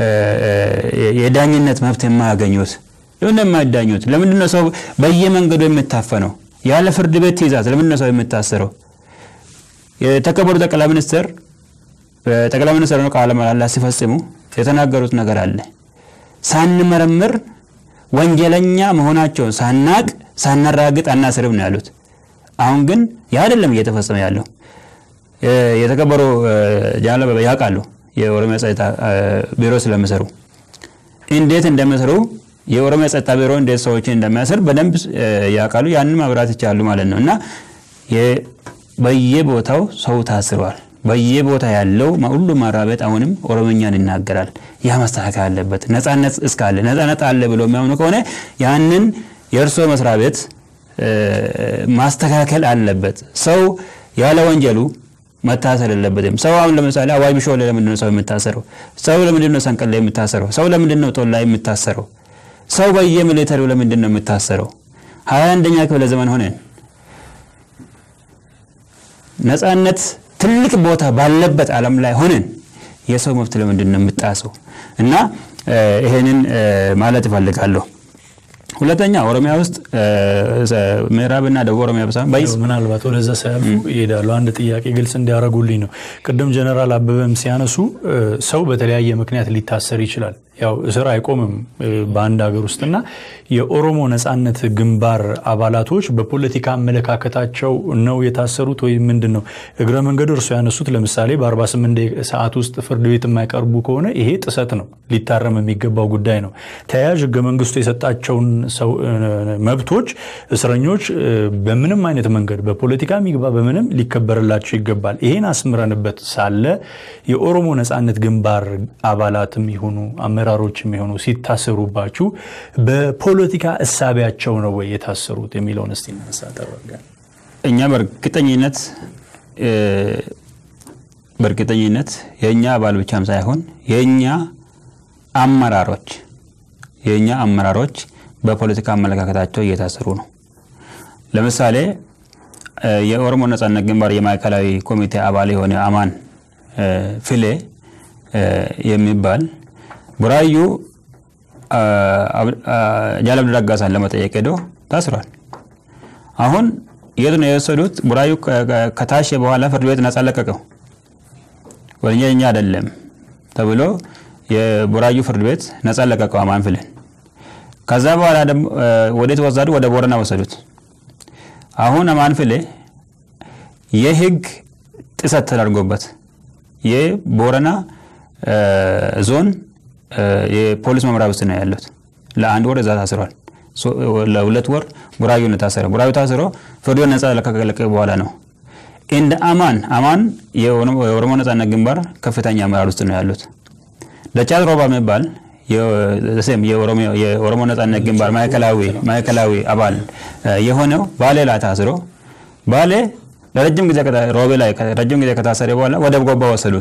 የዳኝነት መብት የማያገኙት? ለምን የማይዳኙት? ለምንድን ነው ሰው በየመንገዱ የምታፈነው? ያለ ፍርድ ቤት ትእዛዝ ለምንድን ነው ሰው የምታሰረው? የተከበሩ ጠቅላይ ሚኒስትር ጠቅላይ ሚኒስትር ነው ቃለ መሃላ ሲፈጽሙ የተናገሩት ነገር አለ። ሳንመረምር ወንጀለኛ መሆናቸውን ሳናቅ ሳናራግጥ አናስርም ነው ያሉት። አሁን ግን ያ አይደለም እየተፈጸመ ያለው። የ- የተከበሩ ጃለበ ያውቃሉ የኦሮሚያ ጸጥታ እ፣ ቢሮ ስለሚሰሩ እንዴት እንደሚሰሩ የኦሮሚያ ጸጥታ ቢሮ እንዴት ሰዎችን እንደሚያስር በደንብ እ፣ ያውቃሉ። ያንን ማብራት ይቻላሉ ማለት ነው እና የ- በየቦታው ሰው ታስሯል። በየቦታ ያለው ሁሉ ማራቤት አሁንም ኦሮምኛን ይናገራል። ያ መስተካከል አለበት። ነጻነት እስካለ ነጻነት አለ ብሎ የሚያምኑ ከሆነ ያንን የእርስዎ መስሪያ ቤት እ፣ ማስተካከል አለበት። ሰው ያለ ወንጀሉ መታሰር የለበትም። ሰው አሁን ለምሳሌ አዋይ ቢሾሌ ለምንድን ነው ሰው የሚታሰረው? ሰው ለምንድን ነው ሰንቀሌ የሚታሰረው? ሰው ለምንድን ነው ጦላይ የሚታሰረው? ሰው በየሚሊተሪው ለምንድን ነው የሚታሰረው? ሀያ አንደኛ ክፍለ ዘመን ሆነን ነጻነት ትልቅ ቦታ ባለበት ዓለም ላይ ሆነን የሰው መብት ለምንድን ነው የምጣሰው? እና እ፣ ይሄንን እ፣ ማለት እፈልጋለሁ። ሁለተኛ ኦሮሚያ ውስጥ እ፣ ምዕራብና ደቡብ ኦሮሚያ ብቻ ሳይሆን በይ- ምናልባት ወደዛ ሳያልፉ ይሄዳሉ። አንድ ጥያቄ ግልጽ እንዲያደርጉልኝ ነው። ቅድም ጀነራል አበበም ሲያነሱ እ፣ ሰው በተለያየ ምክንያት ሊታሰር ይችላል። ያው እስር አይቆምም እ፣ በአንድ ሀገር ውስጥና የኦሮሞ ነጻነት ግንባር አባላቶች በፖለቲካ አመለካከታቸው ነው የታሰሩት ወይም ምንድን ነው? እግረ መንገዱ እርሱ ያነሱት ለምሳሌ በ48 ደቂቃ ሰዓት ውስጥ ፍርድ ቤት የማይቀርቡ ከሆነ ይሄ ጥሰት ነው፣ ሊታረም የሚገባው ጉዳይ ነው። ተያያዥ ህገ መንግስቱ የሰጣቸውን ሰው እ፣ መብቶች እስረኞች እ፣ በምንም አይነት መንገድ በፖለቲካ ሚግባ በምንም ሊከበርላቸው ይገባል። ይሄን አስምረንበት ሳለ የኦሮሞ ነጻነት ግንባር አባላትም ይሁኑ አመራሮችም ይሁኑ ሲታሰሩባችሁ በፖለቲካ እሳቢያቸው ነው ወይ የታሰሩት የሚለውን እስቲ እናንሳ ተረጋ እኛ በእርግጠኝነት እ፣ በእርግጠኝነት የእኛ አባል ብቻም ሳይሆን የእኛ አመራሮች የእኛ አመራሮች በፖለቲካ አመለካከታቸው እየታሰሩ ነው። ለምሳሌ እ፣ የኦሮሞ ነጻነት ግንባር የማዕከላዊ ኮሚቴ አባል የሆነ አማን እ፣ ፍሌ እ፣ የሚባል ቡራዩ አ፣ አብ- አ፣ ጃል አብዲ ረጋሳን ለመጠየቅ ሄዶ ታስሯል። አሁን የት ነው የወሰዱት? ቡራዩ ከ- ከ- ከታሸ በኋላ ፍርድ ቤት ነጻ ለቀቀው። ወንጀለኛ አይደለም ተብሎ የቡራዩ ፍርድ ቤት ነጻ ለቀቀው አማን ፍሌን። ከዛ በኋላ ደግሞ እ፣ ወዴት ወሰዱ? ወደ ቦረና ወሰዱት። አሁን አማን ፍሌ የህግ ጥሰት ተደርጎበት የቦረና እ፣ ዞን እ፣ የፖሊስ መምሪያ ውስጥ ነው ያሉት። ለአንድ ወር እዛ ታስሯል። ሶ- ለሁለት ወር ቡራዩ ነው ታሰረ። ቡራዩ ታስሮ ፍርድ ቤት ነጻ ከለቀቀ በኋላ ነው እንደ አማን አማን የኦሮሞ የኦሮሞ ነጻነት ግንባር ከፍተኛ አመራር ውስጥ ነው ያሉት። ደቻት ሮባ የሚባል የሴም የኦሮሞ- የኦሮሞ ነጻነት ግንባር ማዕከላዊ ማዕከላዊ አባል እ፣ የሆነው ባሌ ላይ ታስሮ ባሌ ለረጅም ጊዜ ከታ- ሮቤ ላይ ረጅም ጊዜ ከታሰረ በኋላ ወደ ጎባ ወሰዱት።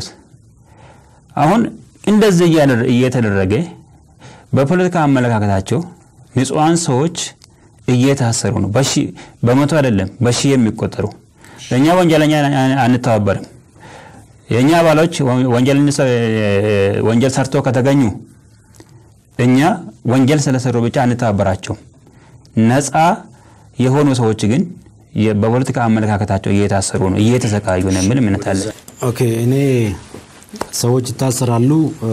አሁን እንደዚህ እያደረ- እየተደረገ በፖለቲካ አመለካከታቸው ንጹሐን ሰዎች እየታሰሩ ነው። በሺ በመቶ አይደለም በሺ የሚቆጠሩ እኛ ወንጀለኛ አንተባበርም። የእኛ አባሎች ወንጀል ወንጀል ሰርቶ ከተገኙ እኛ ወንጀል ስለሰሩ ብቻ አንተባበራቸውም። ነፃ የሆኑ ሰዎች ግን የ- በፖለቲካ አመለካከታቸው እየታሰሩ ነው፣ እየተሰቃዩ ነው የሚል እምነት አለ። ኦኬ እኔ ሰዎች ይታሰራሉ እ፣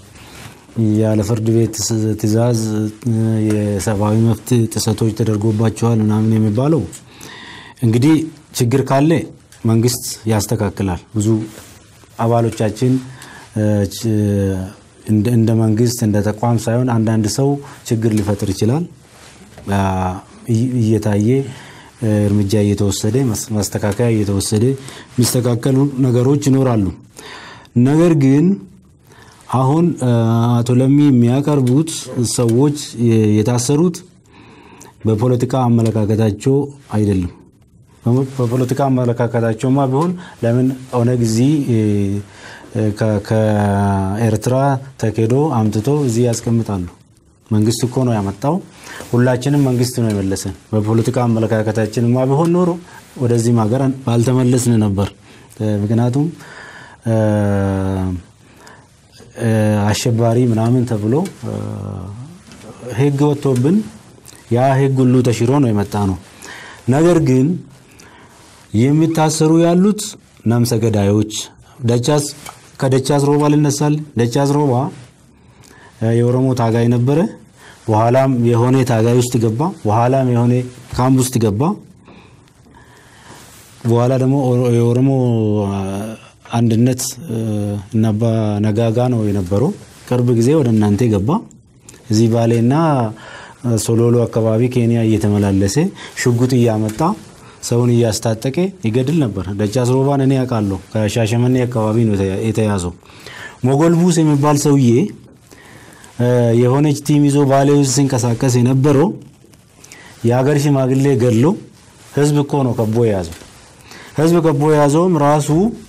ያለ ፍርድ ቤት ስ- ትዕዛዝ እ፣ የሰብአዊ መብት ጥሰቶች ተደርጎባቸዋል ምናምን የሚባለው እንግዲህ ችግር ካለ መንግስት ያስተካክላል። ብዙ አባሎቻችን እ፣ ች- እንደ እንደ መንግስት እንደ ተቋም ሳይሆን አንዳንድ ሰው ችግር ሊፈጥር ይችላል። እየታየ እርምጃ እየተወሰደ ማስተካከያ እየተወሰደ የሚስተካከሉ ነገሮች ይኖራሉ። ነገር ግን አሁን አቶ ለሚ የሚያቀርቡት ሰዎች የታሰሩት በፖለቲካ አመለካከታቸው አይደለም። በፖለቲካ አመለካከታቸውማ ቢሆን ለምን ኦነግ እዚህ ከኤርትራ ተኬዶ አምጥቶ እዚህ ያስቀምጣሉ? መንግስት እኮ ነው ያመጣው። ሁላችንም መንግስት ነው የመለሰን። በፖለቲካ አመለካከታችንማ ቢሆን ኖሮ ወደዚህም ሀገር ባልተመለስን ነበር። ምክንያቱም አሸባሪ ምናምን ተብሎ ህግ ወጥቶብን ያ ህግ ሁሉ ተሽሮ ነው የመጣ ነው። ነገር ግን የሚታሰሩ ያሉት ነፍሰ ገዳዮች ደቻስ ከደቻስ ሮባ ልነሳል። ደቻስ ሮባ የኦሮሞ ታጋይ ነበረ። በኋላም የሆነ ታጋይ ውስጥ ገባ። በኋላም የሆነ ካምፕ ውስጥ ገባ። በኋላ ደግሞ የኦሮሞ አንድነት እና አባ ነጋጋ ነው የነበረው። ቅርብ ጊዜ ወደ እናንተ ገባ። እዚህ ባሌና ሶሎሎ አካባቢ ኬንያ እየተመላለሰ ሽጉጥ እያመጣ ሰውን እያስታጠቀ ይገድል ነበር። ደቻስ ሮባን እኔ ያውቃለሁ። ከሻሸመኔ አካባቢ ነው የተያዘው። ሞጎልቡስ የሚባል ሰውዬ የሆነች ቲም ይዞ ባሌ ውስጥ ሲንቀሳቀስ የነበረው የሀገር ሽማግሌ ገድሎ ህዝብ እኮ ነው ከቦ የያዘው። ህዝብ ከቦ የያዘውም ራሱ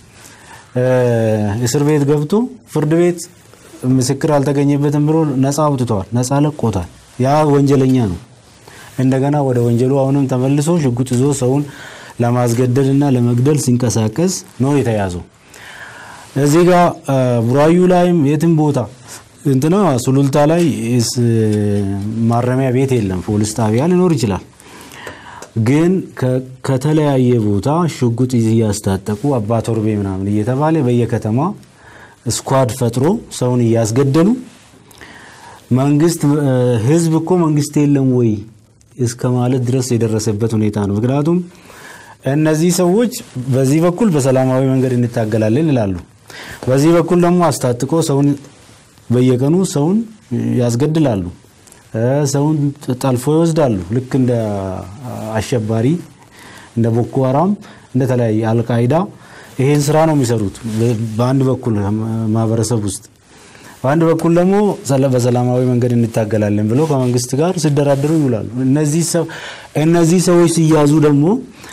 እስር ቤት ገብቶ ፍርድ ቤት ምስክር አልተገኘበትም ብሎ ነፃ አውጥተዋል። ነፃ ለቆታል። ያ ወንጀለኛ ነው። እንደገና ወደ ወንጀሉ አሁንም ተመልሶ ሽጉጥ ይዞ ሰውን ለማስገደል እና ለመግደል ሲንቀሳቀስ ነው የተያዘው። እዚህ ጋር ቡራዩ ላይም የትም ቦታ እንትና ሱሉልታ ላይ ማረሚያ ቤት የለም። ፖሊስ ጣቢያ ሊኖር ይችላል። ግን ከተለያየ ቦታ ሽጉጥ እያስታጠቁ አባ ቶርቤ ምናምን እየተባለ በየከተማ ስኳድ ፈጥሮ ሰውን እያስገደሉ መንግስት ህዝብ እኮ መንግስት የለም ወይ እስከ ማለት ድረስ የደረሰበት ሁኔታ ነው። ምክንያቱም እነዚህ ሰዎች በዚህ በኩል በሰላማዊ መንገድ እንታገላለን ይላሉ። በዚህ በኩል ደግሞ አስታጥቆ ሰውን በየቀኑ ሰውን ያስገድላሉ። ሰውን ጠልፎ ይወስዳሉ። ልክ እንደ አሸባሪ እንደ ቦኮ ሀራም እንደ ተለያየ አልቃይዳ ይሄን ስራ ነው የሚሰሩት በአንድ በኩል ማህበረሰብ ውስጥ በአንድ በኩል ደግሞ በሰላማዊ መንገድ እንታገላለን ብለው ከመንግስት ጋር ሲደራደሩ ይውላሉ። እነዚህ ሰዎች ሲያዙ ደግሞ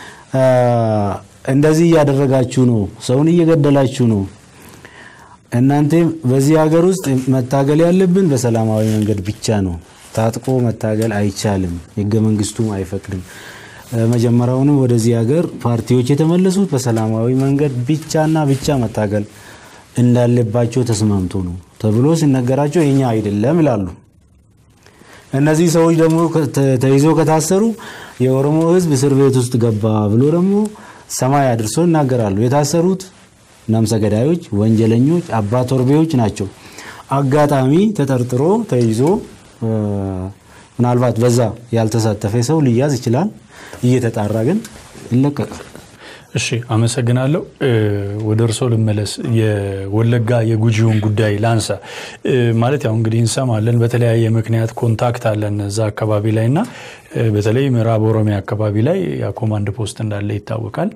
እንደዚህ እያደረጋችሁ ነው፣ ሰውን እየገደላችሁ ነው። እናንተ በዚህ ሀገር ውስጥ መታገል ያለብን በሰላማዊ መንገድ ብቻ ነው። ታጥቆ መታገል አይቻልም፣ ህገ መንግስቱም አይፈቅድም። መጀመሪያውንም ወደዚህ ሀገር ፓርቲዎች የተመለሱት በሰላማዊ መንገድ ብቻና ብቻ መታገል እንዳለባቸው ተስማምቶ ነው ተብሎ ሲነገራቸው የኛ አይደለም ይላሉ። እነዚህ ሰዎች ደግሞ ተይዞ ከታሰሩ የኦሮሞ ህዝብ እስር ቤት ውስጥ ገባ ብሎ ደግሞ ሰማይ አድርሶ ይናገራሉ። የታሰሩት ነፍሰ ገዳዮች፣ ወንጀለኞች፣ አባ ቶርቤዎች ናቸው። አጋጣሚ ተጠርጥሮ ተይዞ ምናልባት በዛ ያልተሳተፈ ሰው ሊያዝ ይችላል። እየተጣራ ግን ይለቀቃል። እሺ አመሰግናለሁ። ወደ እርሶ ልመለስ። የወለጋ የጉጂውን ጉዳይ ላንሳ። ማለት ያው እንግዲህ እንሰማለን በተለያየ ምክንያት ኮንታክት አለን እዛ አካባቢ ላይ እና በተለይ ምዕራብ ኦሮሚያ አካባቢ ላይ የኮማንድ ፖስት እንዳለ ይታወቃል።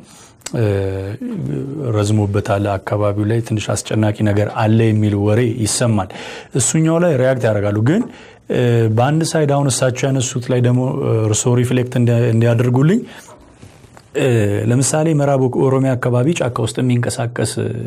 ረዝሞበታል። አካባቢው ላይ ትንሽ አስጨናቂ ነገር አለ የሚል ወሬ ይሰማል። እሱኛው ላይ ሪያክት ያደርጋሉ ግን በአንድ ሳይድ አሁን እሳቸው ያነሱት ላይ ደግሞ እርሶ ሪፍሌክት እንዲያደርጉልኝ ለምሳሌ ምዕራብ ኦሮሚያ አካባቢ ጫካ ውስጥ የሚንቀሳቀስ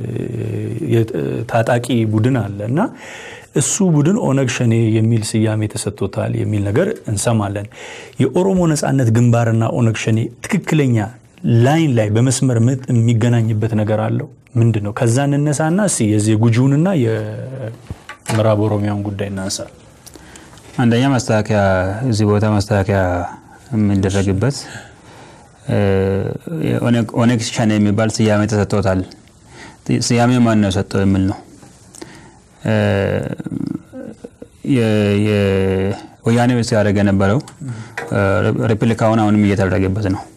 ታጣቂ ቡድን አለ እና እሱ ቡድን ኦነግ ሸኔ የሚል ስያሜ ተሰጥቶታል የሚል ነገር እንሰማለን። የኦሮሞ ነጻነት ግንባርና ኦነግ ሸኔ ትክክለኛ ላይን ላይ በመስመር ምት የሚገናኝበት ነገር አለው ምንድን ነው? ከዛ እንነሳና እስኪ የዚህ የጉጂውንና የምዕራብ ኦሮሚያውን ጉዳይ እናንሳ። አንደኛ ማስተካከያ እዚህ ቦታ ማስተካከያ የሚደረግበት ኦነግ ሸኔ የሚባል ስያሜ ተሰጥቶታል። ስያሜ ማን ነው የሰጠው የሚል ነው። ወያኔ ሲያደርግ የነበረው ሪፕሊካውን አሁንም እየተደረገበት ነው።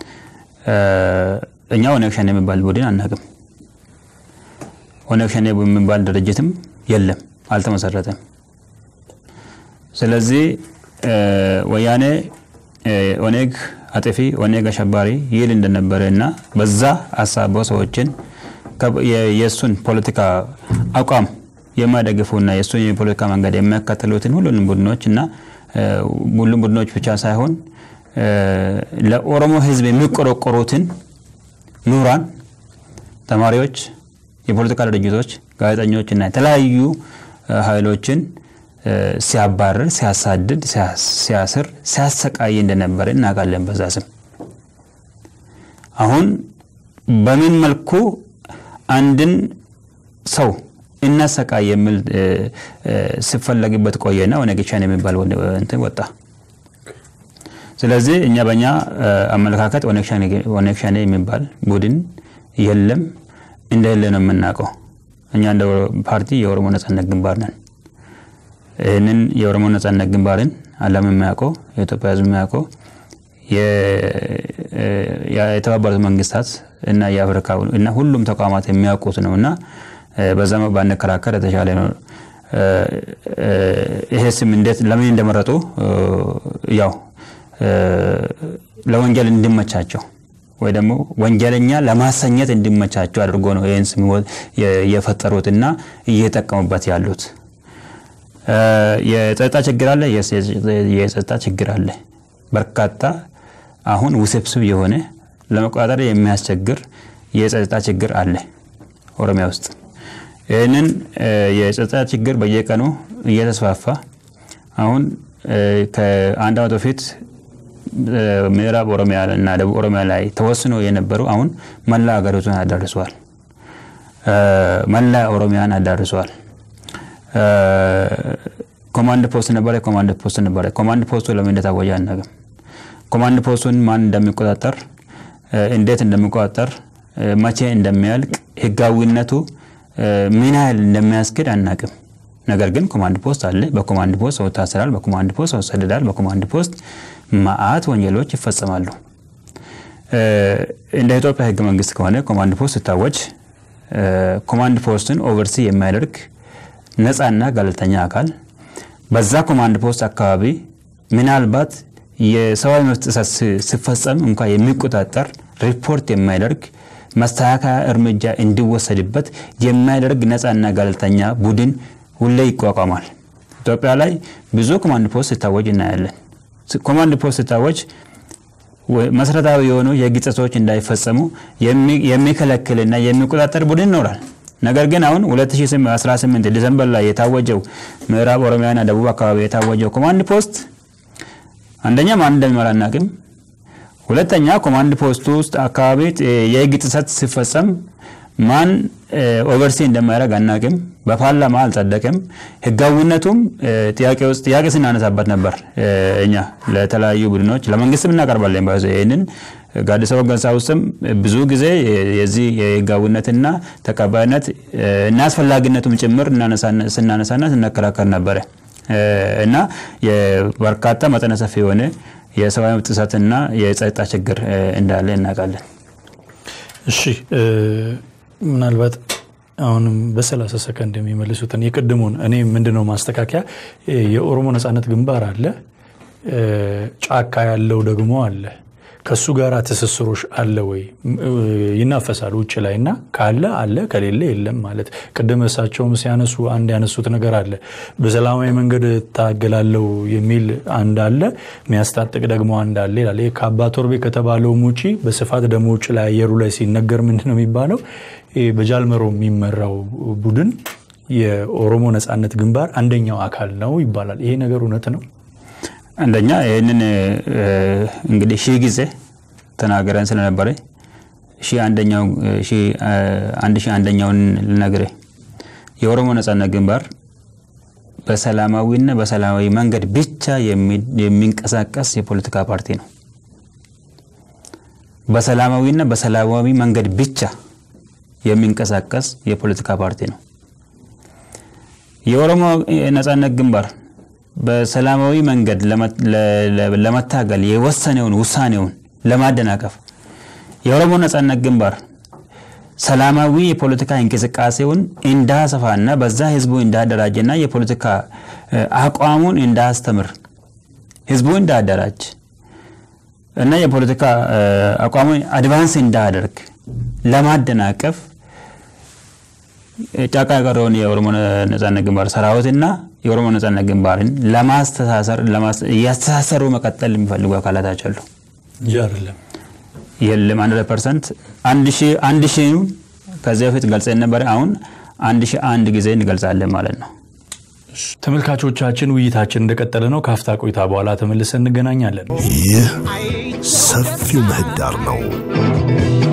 እኛ ኦነግ ሸኔ የሚባል ቡድን አናውቅም። ኦነግ ሸኔ የሚባል ድርጅትም የለም፣ አልተመሰረተም። ስለዚህ ወያኔ ኦኔግ አጥፊ ኦኔግ አሸባሪ ይል እንደነበረ እና በዛ አሳበው ሰዎችን የእሱን ፖለቲካ አቋም የማይደግፉና የእሱን የፖለቲካ መንገድ የሚያካትሉትን ሁሉንም ቡድኖች እና ሁሉም ቡድኖች ብቻ ሳይሆን ለኦሮሞ ሕዝብ የሚቆረቆሩትን ምሁራን፣ ተማሪዎች፣ የፖለቲካ ድርጅቶች፣ ጋዜጠኞች እና የተለያዩ ኃይሎችን ሲያባርር፣ ሲያሳድድ፣ ሲያስር፣ ሲያሰቃይ እንደነበረ እናውቃለን። በዛ ስም አሁን በምን መልኩ አንድን ሰው እናሰቃይ የሚል ሲፈለግበት ቆየና ኦነግ ሸኔ የሚባል እንትን ወጣ። ስለዚህ እኛ በእኛ አመለካከት ኦነግ ሸኔ የሚባል ቡድን የለም እንደሌለ ነው የምናውቀው። እኛ እንደ ፓርቲ የኦሮሞ ነጻነት ግንባር ነን። ይህንን የኦሮሞ ነጻነት ግንባርን ዓለም የሚያውቀው የኢትዮጵያ ሕዝብ የሚያውቀው የተባበሩት መንግስታት እና የአፍሪካ እና ሁሉም ተቋማት የሚያውቁት ነው እና በዛ ባንከራከር የተሻለ ነው። ይሄ ስም እንዴት ለምን እንደመረጡ ያው ለወንጀል እንዲመቻቸው ወይ ደግሞ ወንጀለኛ ለማሰኘት እንዲመቻቸው አድርጎ ነው ይህን ስም የፈጠሩትና እየጠቀሙበት ያሉት። የጸጥታ ችግር አለ። የጸጥታ ችግር አለ። በርካታ አሁን ውስብስብ የሆነ ለመቆጣጠር የሚያስቸግር የጸጥታ ችግር አለ ኦሮሚያ ውስጥ። ይህንን የጸጥታ ችግር በየቀኑ እየተስፋፋ አሁን ከአንድ ዓመት በፊት ምዕራብ ኦሮሚያ እና ደቡብ ኦሮሚያ ላይ ተወስኖ የነበሩ አሁን መላ ሀገሪቱን አዳርሰዋል። መላ ኦሮሚያን አዳርሰዋል። ኮማንድ ፖስት ነበረ፣ ኮማንድ ፖስት ነበረ። ኮማንድ ፖስቱ ለምን እንደታወጀ አናውቅም። ኮማንድ ፖስቱን ማን እንደሚቆጣጠር፣ እንዴት እንደሚቆጣጠር፣ መቼ እንደሚያልቅ፣ ህጋዊነቱ ምን ያህል እንደሚያስክድ አናውቅም። ነገር ግን ኮማንድ ፖስት አለ። በኮማንድ ፖስት ሰው ይታሰራል። በኮማንድ ፖስት ሰው ይሰደዳል። በኮማንድ ፖስት መዓት ወንጀሎች ይፈጸማሉ። እንደ ኢትዮጵያ ህገ መንግስት ከሆነ ኮማንድ ፖስት ሲታወጅ ኮማንድ ፖስትን ኦቨርሲ የሚያደርግ ነፃና ገለልተኛ አካል በዛ ኮማንድ ፖስት አካባቢ ምናልባት የሰብአዊ መብት ጥሰት ሲፈጸም እንኳ የሚቆጣጠር ሪፖርት የሚያደርግ መስተካከያ እርምጃ እንዲወሰድበት የሚያደርግ ነፃና ገለልተኛ ቡድን ሁሌ ይቋቋማል። ኢትዮጵያ ላይ ብዙ ኮማንድ ፖስት ሲታወጅ እናያለን። ኮማንድ ፖስት ሲታወጅ መሰረታዊ የሆኑ የህግ ጥሰቶች እንዳይፈጸሙ የሚከለክልና የሚቆጣጠር ቡድን ይኖራል። ነገር ግን አሁን 2018 ዲሰምበር ላይ የታወጀው ምዕራብ ኦሮሚያና ደቡብ አካባቢ የታወጀው ኮማንድ ፖስት አንደኛ ማን እንደሚመራ አናውቅም። ሁለተኛ ኮማንድ ፖስቱ ውስጥ አካባቢ የህግ ጥሰት ሲፈጸም ማን ኦቨርሲ እንደማያደርግ አናውቅም። በፓርላማ አልጸደቅም። ህጋዊነቱም ጥያቄ ውስጥ ጥያቄ ስናነሳበት ነበር። እኛ ለተለያዩ ቡድኖች ለመንግስትም እናቀርባለን። ባይዘ ይህንን ጋዲሳ ወገንሳ ውስጥም ብዙ ጊዜ የዚህ የህጋዊነትና ተቀባይነት እና አስፈላጊነቱም ጭምር ስናነሳና ስናከራከር ነበረ እና በርካታ መጠነ ሰፊ የሆነ የሰብአዊ መብት ጥሰትና የጸጥታ ችግር እንዳለ እናውቃለን። እሺ ምናልባት አሁንም በሰላሳ ሰከንድ የሚመልሱትን የቅድሙን እኔ ምንድነው ማስተካከያ የኦሮሞ ነጻነት ግንባር አለ፣ ጫካ ያለው ደግሞ አለ። ከሱ ጋር ትስስሮች አለ ወይ? ይናፈሳል ውጭ ላይ እና ካለ አለ፣ ከሌለ የለም ማለት ቅድም እሳቸውም ሲያነሱ አንድ ያነሱት ነገር አለ። በሰላማዊ መንገድ እታገላለሁ የሚል አንድ አለ፣ የሚያስታጥቅ ደግሞ አንድ አለ ይላል። ይህ ከአባ ቶርቤ ከተባለውም ውጪ በስፋት ደግሞ ውጭ ላይ አየሩ ላይ ሲነገር ምንድን ነው የሚባለው? በጃልመሮ የሚመራው ቡድን የኦሮሞ ነጻነት ግንባር አንደኛው አካል ነው ይባላል። ይሄ ነገር እውነት ነው? አንደኛ ይህንን እንግዲህ ሺህ ጊዜ ተናገረን ስለነበረ አንድ ሺህ አንደኛውን ልነግር የኦሮሞ ነጻነት ግንባር በሰላማዊና በሰላማዊ መንገድ ብቻ የሚንቀሳቀስ የፖለቲካ ፓርቲ ነው። በሰላማዊና በሰላማዊ መንገድ ብቻ የሚንቀሳቀስ የፖለቲካ ፓርቲ ነው። የኦሮሞ ነጻነት ግንባር በሰላማዊ መንገድ ለመታገል የወሰነውን ውሳኔውን ለማደናቀፍ የኦሮሞ ነጻነት ግንባር ሰላማዊ የፖለቲካ እንቅስቃሴውን እንዳሰፋና በዛ ህዝቡ እንዳደራጀና የፖለቲካ አቋሙን እንዳስተምር ህዝቡ እንዳደራጅ እና የፖለቲካ አቋሙ አድቫንስ እንዳያደርግ ለማደናቀፍ ጫካ የቀረውን የኦሮሞ ነጻነት ግንባር ሰራዊትና የኦሮሞ ነጻነት ግንባርን ለማስተሳሰር እያስተሳሰሩ መቀጠል የሚፈልጉ አካላቶች አሉ። እንጂ አይደለም። የለም አንድ ፐርሰንት አንድ ሺህ ከዚያ በፊት ገልጸን ነበር። አሁን አንድ ሺህ አንድ ጊዜ እንገልጻለን ማለት ነው። ተመልካቾቻችን ውይይታችን እንደቀጠለ ነው። ካፍታ ቆይታ በኋላ ተመልሰን እንገናኛለን። ይህ ሰፊው ምህዳር ነው።